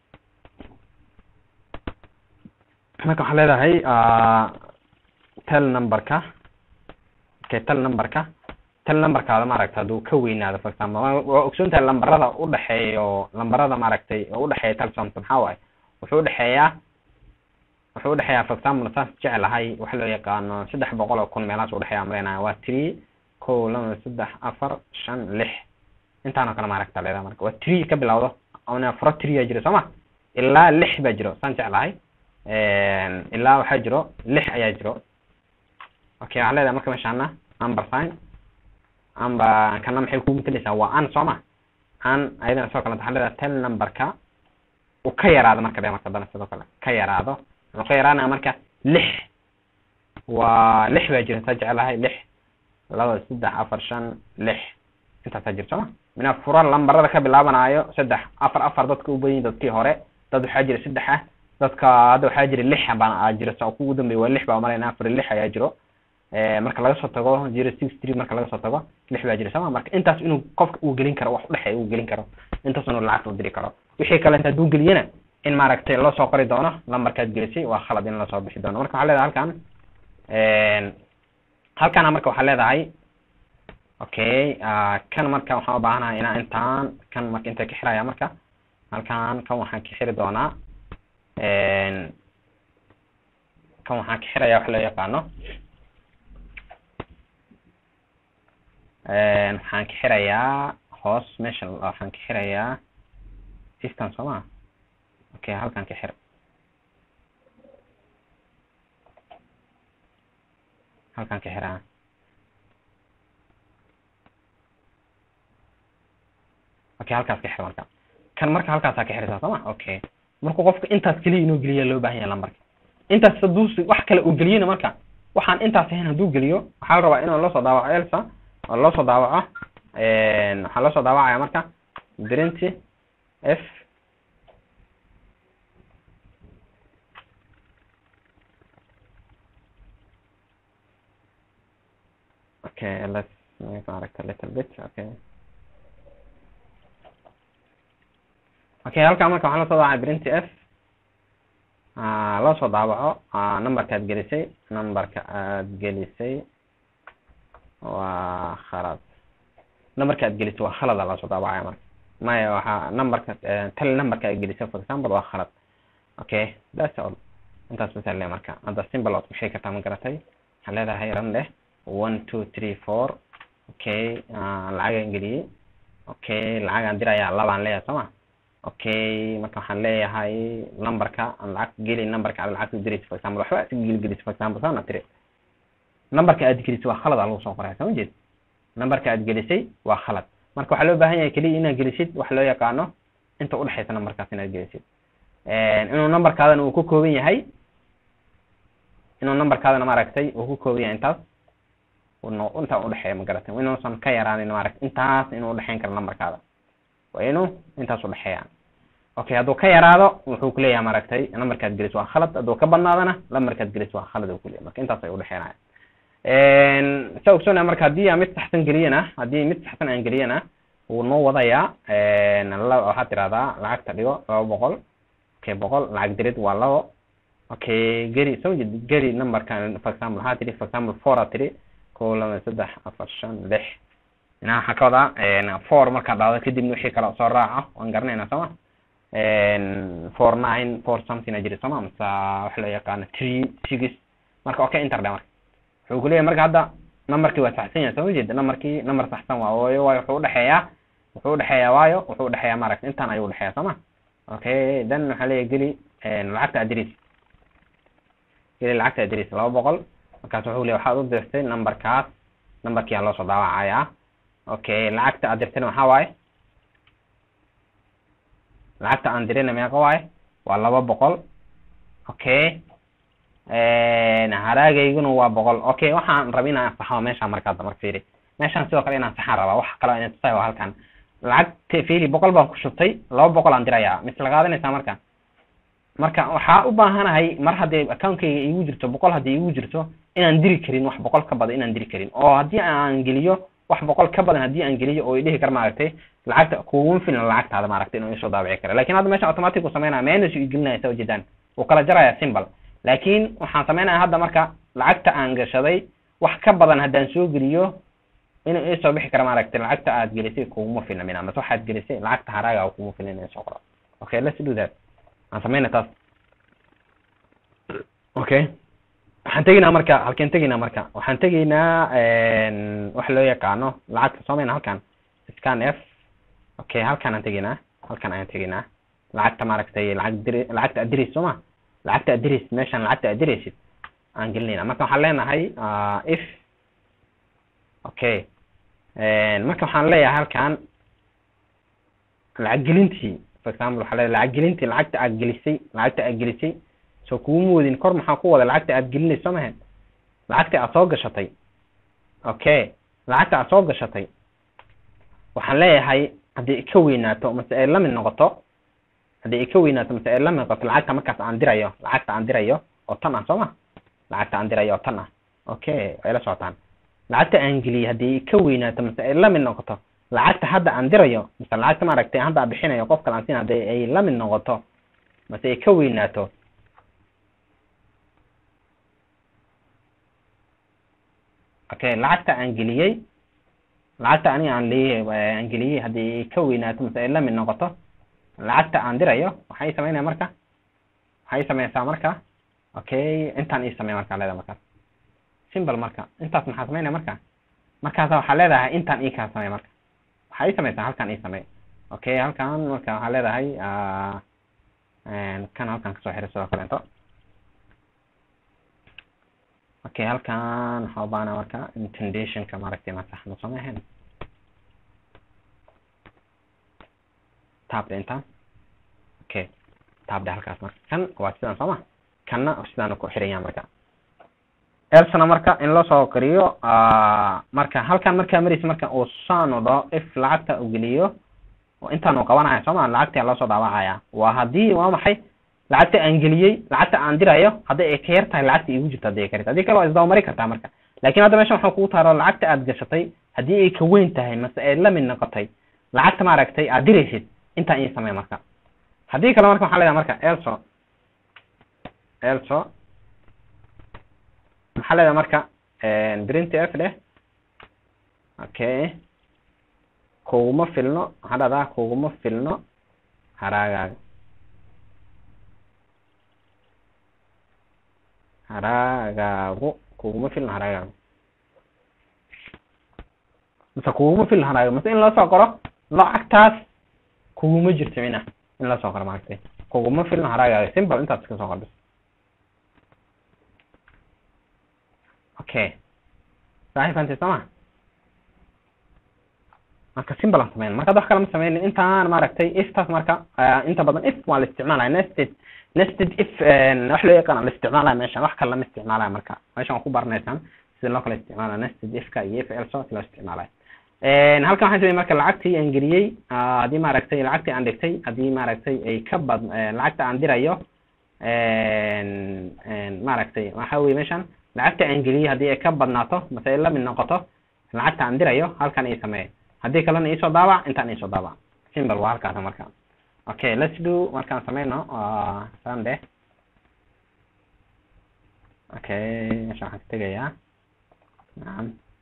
marka waxaa leedahay tel numberka okay tel numberka tel numberkaada maaragta hadduu ka weynaado for example waa ogsoon tahay lambarada udhexeeyo lambarada maaragtay oo udhexeeya telsomt maxaa waaye wuxuu udhexeeyaa wuxuu udhexeeyaa for example saas jeclahay waxa loo yaqaano saddex boqol oo kun meelahaas udhexeeya amaleynaya waa three kow laba saddex afar shan lix intaan oo kale maaragta leedaha marka waa tree ka bilawdo ona furo tree aa jiro soo ma ilaa lix baa jiro saan jeclahay ilaa waxaa jiro lix ayaa jiro okay waxaa leedahay marka meeshaana amber sign amba kana maxay kugu matalaysaa waa an soo ma an ayadana sidoo kale waxaa leedahay tel numberka uu ka yaraado marka dhe marka dana sidoo kale ka yaraado wuxuu ka yaraanaya marka lix waa lix baa jira saa jeclahay lix laba saddex afar shan lix intaasaa jira sooma mina fura lambarada ka bilaabanaayo saddex afar afar dadka u badanyihin dadkii hore dad waxaa jira saddex ah dadka hadda waxaa jira lix baa jira sa kugu dambeeya waa lix baa malayna afar lix ayaa jiro marka laga soo tago zero six three marka laga soo tago lix baa jira sooma marka intaas inuu qofka uu gelin karo wax udhexeeya uu gelin karo intaas inuu lacagta u diri karo wixii kale inta hadduu geliyana in maaragtay loo soo qori doono lambarkaad gelisay waa khalad in lasoo bixi doono marka waxaa leedahay halkan halkana marka waxaa leedahay okay kan marka waxaan u baahanahay inaa intaan kan marka inta ka xiraya marka halkan kan waxaan ka xiri doonaa kan waxaan ka xiraya wax loo yaqaano waxaan ka xirayaa hoos meesha waxaan ka xirayaa ifkan soo ma okay halkan ka xir halkan ka xiraa okay halkaas ka xir marka kan marka halkaasaa ka xiraysaa soo ma okay marka qofka intaas keliya inuu geliya loo baahan yahay lambarka intaas hadduu wax kale uu geliyena marka waxaan intaas ahayn hadduu geliyo waxaa la rabaa inuu loosoo daawaco elsa oo loosoo daawaco waxaa loosoo daawacaya marka drinty f okay let's make maaragta little bit okay okay halkaa marka waxaa lasoo daawacay printy f loo soo daawaco numberka aad gelisay numberka aad gelisay waa khalad numberka aad gelisay waa khalada loosoo daawacaya marka maya waxaa numberka tel numberka aad gelisay for example waa khalad okay that's all intaas basa le marka hadda simple ood ku sheegi kartaa ma garatay waxaa leedahay ran leh one two three four okay lacagaan geliyey okay lacagaan dirayaa labaan leeyahay soo ma okay marka waxaan leeyahay numberka aan lacag geli numberka aad lacagta diraysa for example waxba si gelgelis for example saana tiri numberka aad gelisay waa khalad aa lagu soo qoraya soo jeed numberka aad gelisay waa khalad marka waxaa loo baahan yahay keliya inaad gelisid wax loo yaqaano inta udhexaysa numberkaas inaad gelisid inuu numberkaadana uu ku kooban yahay inuu numberkaadana maaragtay uu ku kooban yahay intaas intaa udhexeeya ma garatay inuusan ka yaraanin maaragtay intaas inuu udhexeyn karo numberkaada waa inuu intaas udhexeeya okay hadduu ka yaraado wuxuu kuleeyahay maaragtay numberkaad gelis waa khalad hadduu ka badnaadana numberkaad gelis waa khalad uu kuleeyahay marka intaas ay udhexeynaya sa ogsoonaya marka haddii aan mid saxsan geliyana haddii mid saxsan aan geliyana wuu noo wadayaa waxaad tirahdaa lacagta dhigo laba boqol okay boqol lacag dirid waa labo okay geri soo jeed geri numberkan for example waxaa tiri for example four aa tiri kow laba saddex afar shan lix ina waxaa ka wadaa four markaad dhahdo kadibna wixii kale soo raaco waan garanayna sooma four nine four something a jiri sooma mase waxa loo yaqaano three six marka okay inter dhe marka wuxuu kuleeyahay marka hadda numberkii waa saxsan yahay soo jeeda numberkii number saxsan waa waayo waayo wuxuu udhexeeyaa wuxuu udhexeeyaa waayo wuxuu udhexeeyaa maaragta intaan ayuu udhexeeyaa sooma okay then waxaa leeyahay geli lacagta adris geli lacagta adris laba boqol markaas wuxuu leeyahay waxaad u dirtay numberkaas numberkii aa loosoo daawacayaa okay lacagta aad dirtayna waxaa waaye lacagta aan dirina meeqa waaye waa laba boqol okay haraagayguna waa boqol okay waxaan raba inaan saxo meeshaan markaada marka fiiri meeshaan sidoo kale inaan saxaan rabaa wax kale inaan tusayo halkan lacagta fiiri boqol baan ku shubtay laba boqol aan dirayaa mise la qaadanaysaa marka marka waxaa u baahanahay mar haddii accountkayga iigu jirto boqol haddii iigu jirto inaan diri karin wax boqol ka badan inaan diri karin oo haddii aan geliyo wax boqol ka badan haddii aan geliyo oo idhihi kar maaragtay lacagta kuguma filan lacagtaada maaragtay inuu isoo daabici kara lakin hadda meesha automatic uu sameynaya minus uu gelinaya saa ujeedaan uu kala jaraya symbol laakin waxaan sameynaya hadda marka lacagta aan gashaday wax ka badan haddaan soo geliyo inuu isoo bixi kara maaragtay lacagta aad gelisay kuguma filna mina mase waxaad gelisay lacagta haraaga kuguma filna in isoo qoro okay let's do that aan sameyna taas okay waxaan tegaynaa marka halkeen tegaynaa marka waxaan tegaynaa waxa loo yaqaano lacagta soomayna halkan scan f okay halkaan aan tegaynaa halkan ayaan tegaynaa lacagta maaragtay lacag dir lacagta address soo ma lacagta address meeshaan lacagta addressid aan gelinayna marka waxaan leenahay if okay marka waxaan leeyahay halkan lacag gelintii for example waxaa leeyahay lacag gelintii lacagta aad gelisay lacagta aad gelisay soo kuuma wadin kor maxaa ku wada lacagta aad gelinayso mahe lacagta aad soo gashatay okay lacagta aad soo gashatay waxaan leeyahay haddii ay ka weynaato mase ay lamid noqoto haddii ay ka weynaato mase ay lamid noqoto lacagta markaas aan dirayo lacagta aan dirayo oo tan ah soo ma lacagta aan dirayo oo tan ah okay way la socotaan lacagta aan geliyey haddii ay ka weynaato mase ay lamid noqoto lacagta hadda aan dirayo mase lacagta maaragtay hadda aan bixinayo qof kale aan siin haddii ay lamid noqoto mase ay ka weynaato okay lacagta aan geliyey lacagta aniga aan leeyahay aan geliyey haddii ay ka weynaato mase ay lamid noqoto lacagta aan dirayo waxay sameynaya marka waxay sameysaa marka okay intaan ii samey markaa leedahay markaas simple marka intaas maxaa sameynaya marka markaasa waxaa leedahay intaan ii kaa samey marka waxaa ii sameysaa halkan ii samey okay halkan marka waxaa leedahay kan halkan kasoo xiray sidoo kaleeto okay halkan waxaa u baahana marka intendationka maaragtay ma saxno soo ma ahayn taabda intaan okay taabda halkaas marka kan waa sidaan soo ma kanna sidaan ku xiraya marka elsana marka in loo soo koriyo marka halkan markaa maraysa marka uu saan u dhaho if lacagta u geliyo oo intaan uu qabanaya soo ma lacagta loo soo daawacaya waa haddii waa maxay lacagta aan geliyey lacagta aan dirayo hadday ay ka yar tahay lacagta igu jirto hadday ay ka yar tahay haddii kale waa isdabamari kartaa marka laakiin hadda meeshan waxaan kugu taaro lacagta aad gashatay haddii ay ka weyn tahay mase ay la mid noqotay lacagta maaragtay aad diraysid intaan ii samey marka haddii kale marka waxaa leedahay marka elso elso maxaa leedahay marka print f leh okay kuguma filno waxaa dhahdaa kuguma filno haraagaaga haraagaagu kuguma filno haraagaagu mase kuguma filno haraagaagu mase in loo soo qoro lacagtaas kuguma jirto mina in loo soo qoro maaragtay kuguma filno haraagaaga simple intaas iska soo qor bis okay saxi fantay sooma marka simple aan sameyn marka wax kale ma sameynin intaan maaragtay iftaas marka inta badan if waa la isticmaalaya nested nested if wax loo yaqaan la isticmaalaya meeshan wax kale lama isticmaalaya marka meeshan waa ku baranaysaan sida loo kala isticmaalaya nested ifka iyo if else loo isticmaalaya halkan waxaan sameyay marka lacagtii aan geliyey haddii maaragtay lacagtii aan dhigtay haddii maaragtay ay ka bad lacagta aan dirayo maaragtay waxa weye meeshan lacagta aan geliyey haddii ay ka badnaato mase ay lamid noqoto lacagta aan dirayo halkan ii sameeye haddii kalena iisoo daabac intaan iisoo daabac simple waa halkaas marka okay let's do markaan sameyno sunday okay meesha waxaan ka tegayaa nacam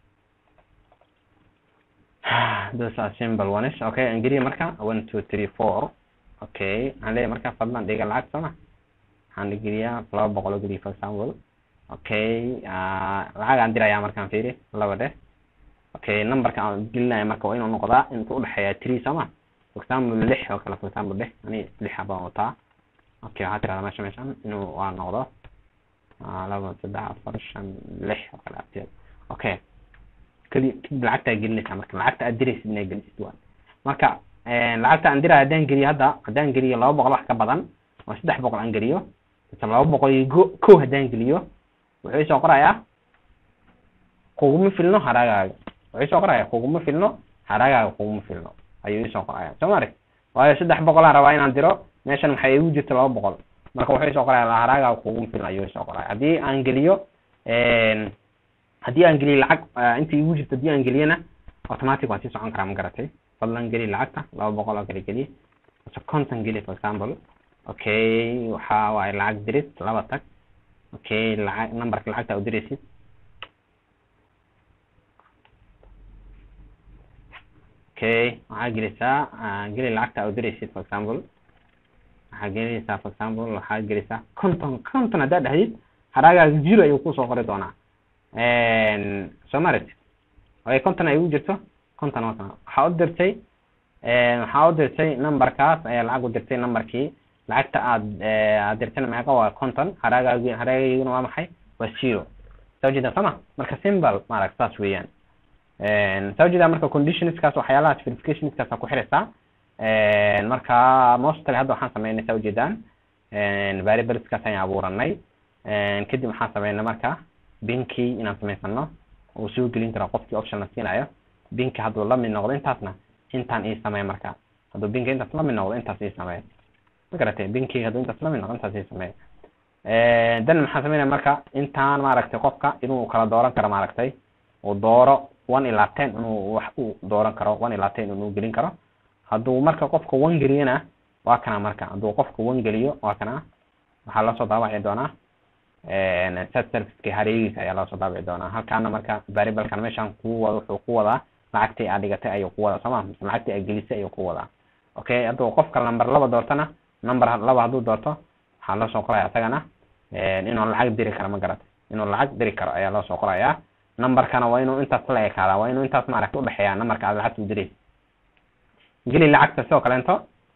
those are simple ones okay aan geliya marka one two three four okay waxaan leeyahay marka fadlan dhiga lacag sooma waxaan geliyaa laba boqol oo geliya for example okay lacag aan dirayaa markaan fiiri laba dheh okay numberka aan gelinaya marka waa inuu noqdaa intuu udhexeeya three sooma for example lix oo kale for example dheh ani lixa baan wataa okay waxaa tirahdaa meesha meeshan inuu waa noqdo laba saddex afar shan lix oo kale abteed okay kadi kadib lacagta aad gelinaysaa marka lacagta aad diraysid inay gelisid waa marka lacagta aan diraya haddaan geliyo hadda haddaan geliyo laba boqol wax ka badan oo saddex boqol aan geliyo mise laba boqol iyo go kow haddaan geliyo wuxuu isoo qorayaa kuguma filno haraagaaga wuxuu isoo qorayaa kuguma filno haraagaaga kuguma filno ayuu isoo qoraya soo ma arag waayo saddex boqolaan rabaa inaan diro meeshan maxay igu jirta laba boqol marka wuxuu isoo qoraya haraagaaga kuguma filno ayuu isoo qoraya haddii aan geliyo haddii aan geliyo lacag inta igu jirta haddii aan geliyana automatic waan sii socon karaa ma garatay fadlan geli lacagta laba boqol oo kale geliye mise conton geli for example okay waxa waaye lacag dirid laba tag okay lacag numberka lacagta u diraysid okay waxaa gelisaa geli lacagta u diraysid for example waxaa gelinaysaa for example waxaa gelisaa conton conton haddaad dhahdid haraagaaga zero ayuu kusoo qori doonaa soo maaragti ay konton ay ugu jirto konton waa kana waxaa u dirtay waxaa u dirtay numberkaas ayaa lacag u dirtay numberkii lacagta aad aad dirtayna meeqa waa konton haraagaagi haraagayguna waa maxay waa zero soo jeeda sooma marka simple maaragta saas weeyaan soo jeeda marka conditionskaas waxyaalahaas verificationskaas ku xiraysaa marka mostly hadda waxaan sameynay saa ujeedaan variableskaas ayaan abuuranay kadib waxaan sameynay marka binkii inaan samaysano uu soo gelin karo qofkii option la siinayo binki hadduu la mid noqdo intaasna intaan ii sameey marka hadduu binki intaas la mid noqdo intaas ii sameey ma garatay binki hadduu intaas la mid noqdo intaas ii sameey dan maxaan sameynaya marka intaan maaragtay qofka inuu kala dooran karo maaragtay uu dooro one ilaa ten inuu wax uu dooran karo one ilaa ten inuu gelin karo hadduu marka qofka one geliyana waa kana marka hadduu qofka one geliyo waa kana waxaa loosoo daabaci doonaa set serviceki hareegiisa ayaa loosoo daabici doonaa halkaana marka variablekan meeshan ku wada wuxuu ku wadaa lacagtii aad dhigatay ayuu ku wadaa sooma mise lacagtii aad gelisay ayuu ku wadaa okay hadduu qofka number laba doortana number laba hadduu doorto waxaa loosoo qoraya isagana inuu lacag diri karo ma garatay inuu lacag diri karo ayaa loosoo qorayaa numberkana waa inuu intaas la ekaadaa waa inuu intaas maaragta udhexeeyaa numberka aad lacagta u diraysa geli lacagta sidoo kaleento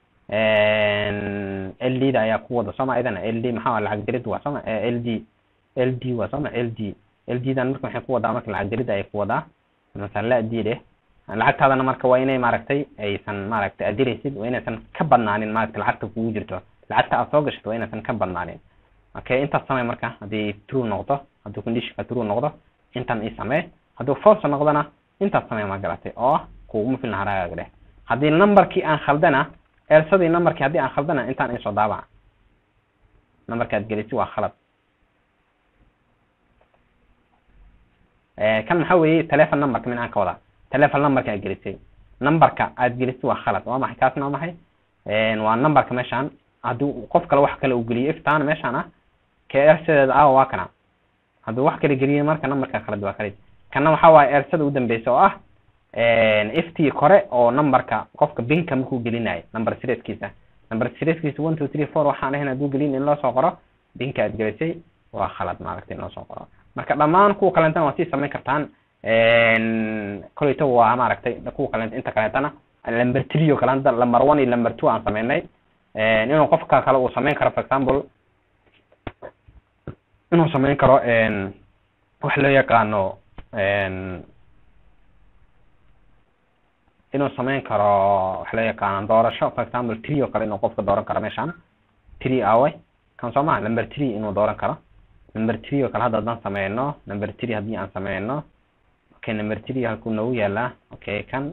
l d da ayaa ku wada sooma idana l d maxaa lacag dirid waa sooma l d l d waa sooma l d l d dan marka waxay ku wadaa marka lacag dirid ayay ku wadaa masala la d dheh lacagtaadana marka waa inay maaragtay aysan maaragtay aad diraysid waa inaysan ka badnaanin maaragtay lacagta kugu jirto lacagta aad soo gashato waa inaysan ka badnaanin okay intaas samee marka haddii true noqdo hadduu conditionka true noqdo intan ii samee hadduu false noqdona intaas samee ma garatay oo ah kuguma filna haraagaaga dheh haddii numberkii aan khaldana eersadii numberkii haddii aan khaldana intaan isoo daabaca numberka aad gelisi waa khalad kan maxaa weeye telephone numberka min aan ka wadaa telephone numberka aad gelisay numberka aad gelisi waa khalad waa maxay kaasna waa maxay waa numberka meeshaan haddii qof kale wax kale uu geliyo iftaan meeshaan ah ka eersadeeda ah waa kana hadduu wax kale geliyo marka numberka khalad waa khalid kana waxaa waaye eersada u dambeysa oo ah ft kore oo numberka qofka binka markuu gelinayo number serieskiisa number serieskiisa one two three four waxaan ahayn hadduu gelin in loo soo qoro binka aad gelisay waa khalad maaragtay in loo soo qoro marka dhammaan kuwa kaleentana waa sii samayn kartaan koleyto waa maaragtay kuwa kaleent inta kaleentana number three oo kale hadda number one iyo number two aan sameynay inuu qofka kale uu samayn karo for example inuu samayn karo wax loo yaqaano inuu samayn karo wax loo yaqaano doorasho for example tree oo kale inuu qofka dooran karo meeshaan tree awe kan soo maha number tree inuu dooran karo number tree oo kale hadda haddaan sameyno number tree haddii aan sameyno okay number tree halkuu noogu yaalaa okay kan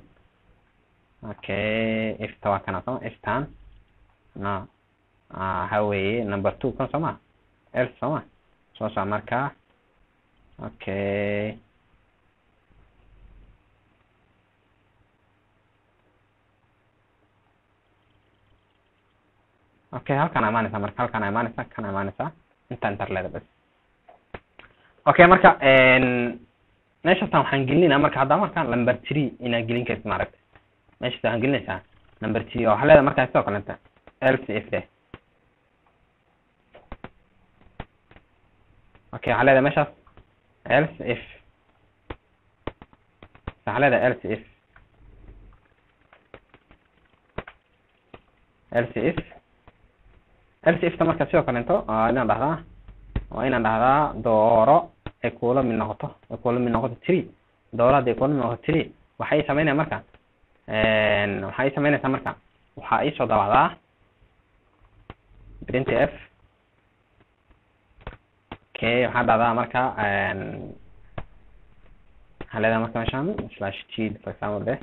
okay ifta waa kana soma iftan no waxa weeye number two kan soo ma else soo ma soo soc marka okay okay halkaan imaanaysa marka halkaan imaanaysa kan imaanaysa inta interleda bas okay marka meeshastan waxaan gelinayna marka hadda marka number three inaad gelin kartid maaragta meeshas waxaan gelinaysaa number three oo waxaa leedahay markaa sidoo kalenta else if de okay waxaa leedahay meeshaas else if waxaa leedahay else if else if else ifta marka sidoo kalento waa inaan dhahdaa waa inaan dhahdaa dooro ay kula mid noqoto ay kula mid noqoto tree dooro hadday kula mid noqoto tree waxay sameynaya marka waxay sameynaysaa marka waxaa iisoo dabacdaa print f okay waxaa dhahdaa marka waxaa leedahay marka meeshaan slash t for example de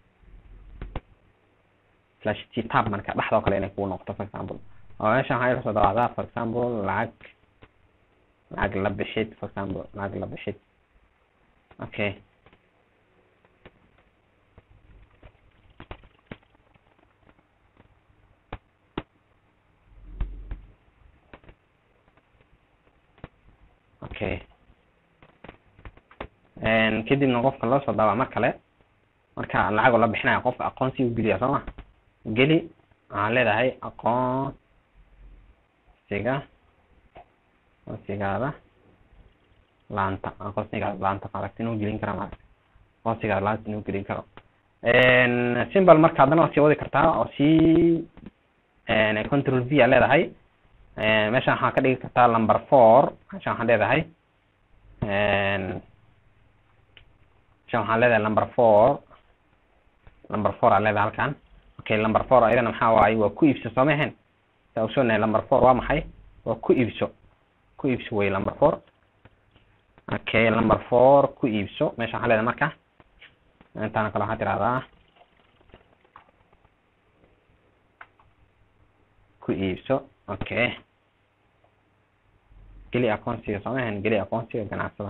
slash t tab marka dhexdoo kale inay kugu noqoto for example oo meeshan waxaa iga soo dabacdaa for example lacag lacag la bixid for example lacag la bixid okay okay kadibna qofka loo soo daabaa mar kale marka lacagoo la bixinaya qofka aqoonsi u geliya soo ma geli waxaan leedahay aqoonsiga aqoonsigaada laanta aqoonsigaas laanta maaragta inuu gelin kara maaragta aqoonsigaas laanta inuu gelin karo symbol marka haddana waa sii wadi kartaa oo sii control v aa leedahay meeshan waxaa ka dhigi kartaa number four meeshan waxaan leedahay meeshan waxaan leedahay number four number four aa leedahay halkan okay number four ayadana maxaa waaye waa ku iibso soo mahen saa ogsoonahay number four waa maxay waa ku iibso ku iibso wey number four okay number four ku iibso meesha waxaan leedahay marka intaana kale waxaa tirahdaa ku iibso okay geli aqoonsiga soo mahan geli aqoonsiga ganacsada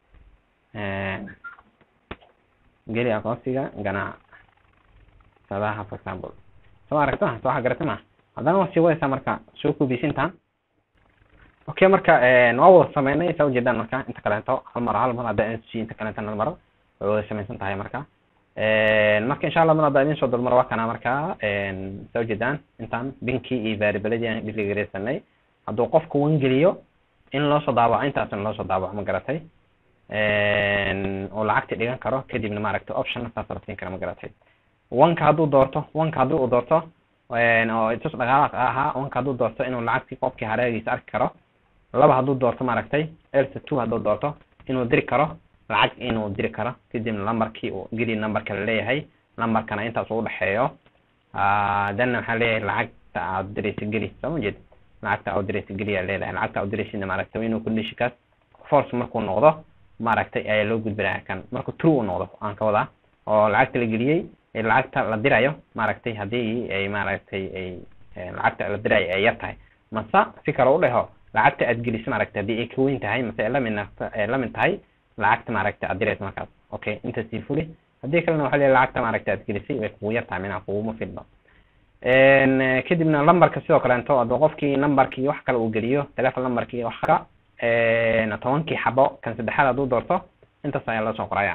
geli aqoonsiga ganacsadaha for example soo aragta ma soo waxa garata ma haddana waa sii wadaysaa marka soo kubiisintaan okay marka waa wada sameynay saa ujeedaan marka inta kaleeto hal mar hal mar hadda nc inta kaleeto hal mar way wada samaysan tahay marka marka insha allah mar hadda idin soo dulmar waa kana marka saa ujeedaan intaan binkii iyo variabladii aan dhiligareysanay hadduu qofka wan geliyo in loo soo daawaco intaasna loo soo daawaco ma garatay oo lacagta dhigan karo kadibna maaragtay option saas la siin kara ma garatay wanka hadduu doorto wanka haddii uu doorto oo itus dhaqaalaaq ahaa wanka hadduu doorto inuu lacagtii qofkii hareegiisa arki karo laba hadduu doorto maaragtay elsa two hadduu doorto inuu diri karo lacag inuu diri karo kadibna lambarkii uu geli numberka la leeyahay numberkana intaas uu dhexeeyo danna waxaa leeyahay lacagta aad diraysa geli soo ma jeed lacagta aad diraysa geli aa leedahay lacagta aad diraysidna maaragtay inuu conditionkaas force markuu noqdo maaragtay ayaa loo gudbinaya kan markuu true u noqdo aan ka wadaa oo lacagta la geliyey lacagta la dirayo maaragtay haddii ay maaragtay ay lacagta la dirayo ay yar tahay mase si kale u dheho lacagta aad geliso maaragtay haddii ay ka weyn tahay mase ay lamid ay lamid tahay lacagta maaragtay aad dirayso markaas okay inta sii fuli haddii kalena waxaa leeyahay lacagta maaragtay aad gelisay way kugu yar tahay minaa kuguma filno kadibna lambarka sidoo kaleeto hadduu qofkii numberkii wax kale uu geliyo telefon numberkii wax ka tobankii xabo kan saddexaad hadduu doorto intaas ayaa loo soo qoraya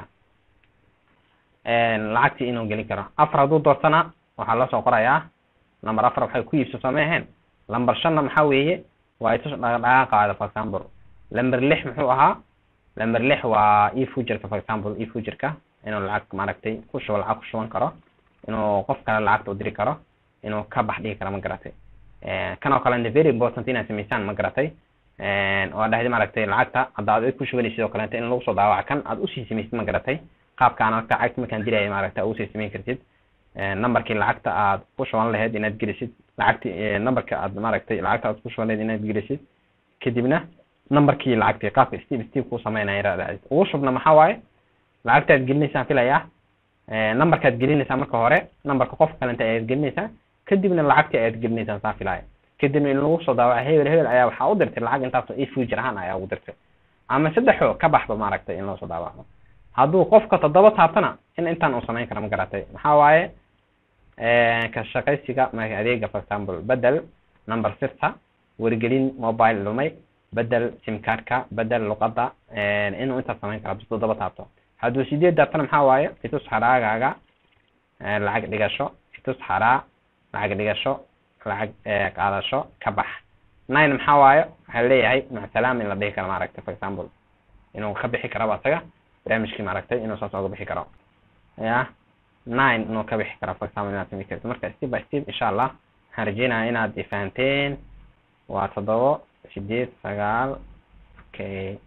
lacagtii inuu gelin karo afar hadduu doortana waxaa loo soo qorayaa number afar waxay ku iibso soo ma ahayn number shanna maxaa weeye waa itus dhaqdhaqaaqaada for example number lix muxuu ahaa number lix waa e futureka for example e futureka inuu lacag maaragtay ku shubo lacag ku shuban karo inuu qof kale lacagta u diri karo inuu ka bax dhigi karo ma garatay kan oo kale very important inaad samaysaan ma garatay oo dhahday maaragtay lacagta hadda aad ku shubanaysid oo kaleeto in lagu soo daawaca kan aad usii samaysid ma garatay qaabkaan marka lacagta markaan diraya maaragta aad usii samayn kartid numberkii lacagta aad ku shuban lahayd inaad gelisid lacagti numberka aad maaragtay lacagta aad ku shuban lahayd inaad gelisid kadibna numberkii lacagtii qaabka step step ku sameynaya raadacid ugu shubna maxaa waaye lacagta aad gelinaysaan filayaa numberka aad gelinaysaa marka hore numberka qofka kalenta ayaad gelinaysaa kadibna lacagtii ayaad gelinaysaan saa filaya kadibna in lagu soo daawaca hebel hebel ayaa waxaa u dirtay lacag intaasoo e future ahaan ayaa ugu dirtay ama saddexoo ka baxba maaragtay in loo soo daawaco hadduu qofka toddoba taabtana in intaan uu samayn kara ma garatay maxaa waaye ka shaqaysiga adeega for example bedel number sirta wargelin mobile lumay bedel simcardka bedel luqadda inuu intaas samayn kara bis toddoba taabto hadduu sideed daabtana maxaa waaye itus xaraagaaga lacag dhigasho itus xaraa lacag dhigasho lacag qaadasho ka bax nine maxaa waaye waxaa leeyahay macasalaam in la dhihi karo maaragtay for example inuu ka bixi karaba asaga barnaamijkii maaragtay inuu saas oga bixi karo ya nine inuu ka bixi karo for example inaad sami karto marka step by step insha allah waxaan rajeynaya inaad ifahanteen waa toddobo sideed sagaal okay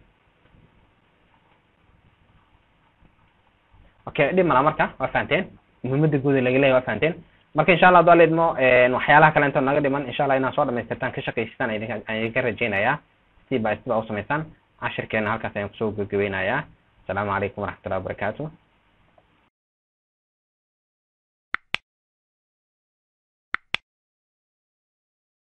okay dhib mala marka waa fahanteen muhiimada guud laga leeyahy waa fahanteen marka insha allah haduu ala idmo waxyaalaha kale intoo naga dhiman insha allah inaad soo dhamaystirtaan ka shaqaystaan ayaan idinka rajeynayaa step by step aa u samaysaan cashirkeena halkaas ayaan kusoo gabagabeynayaa asalaamu calaykum waraxmatullahi wabarakaatu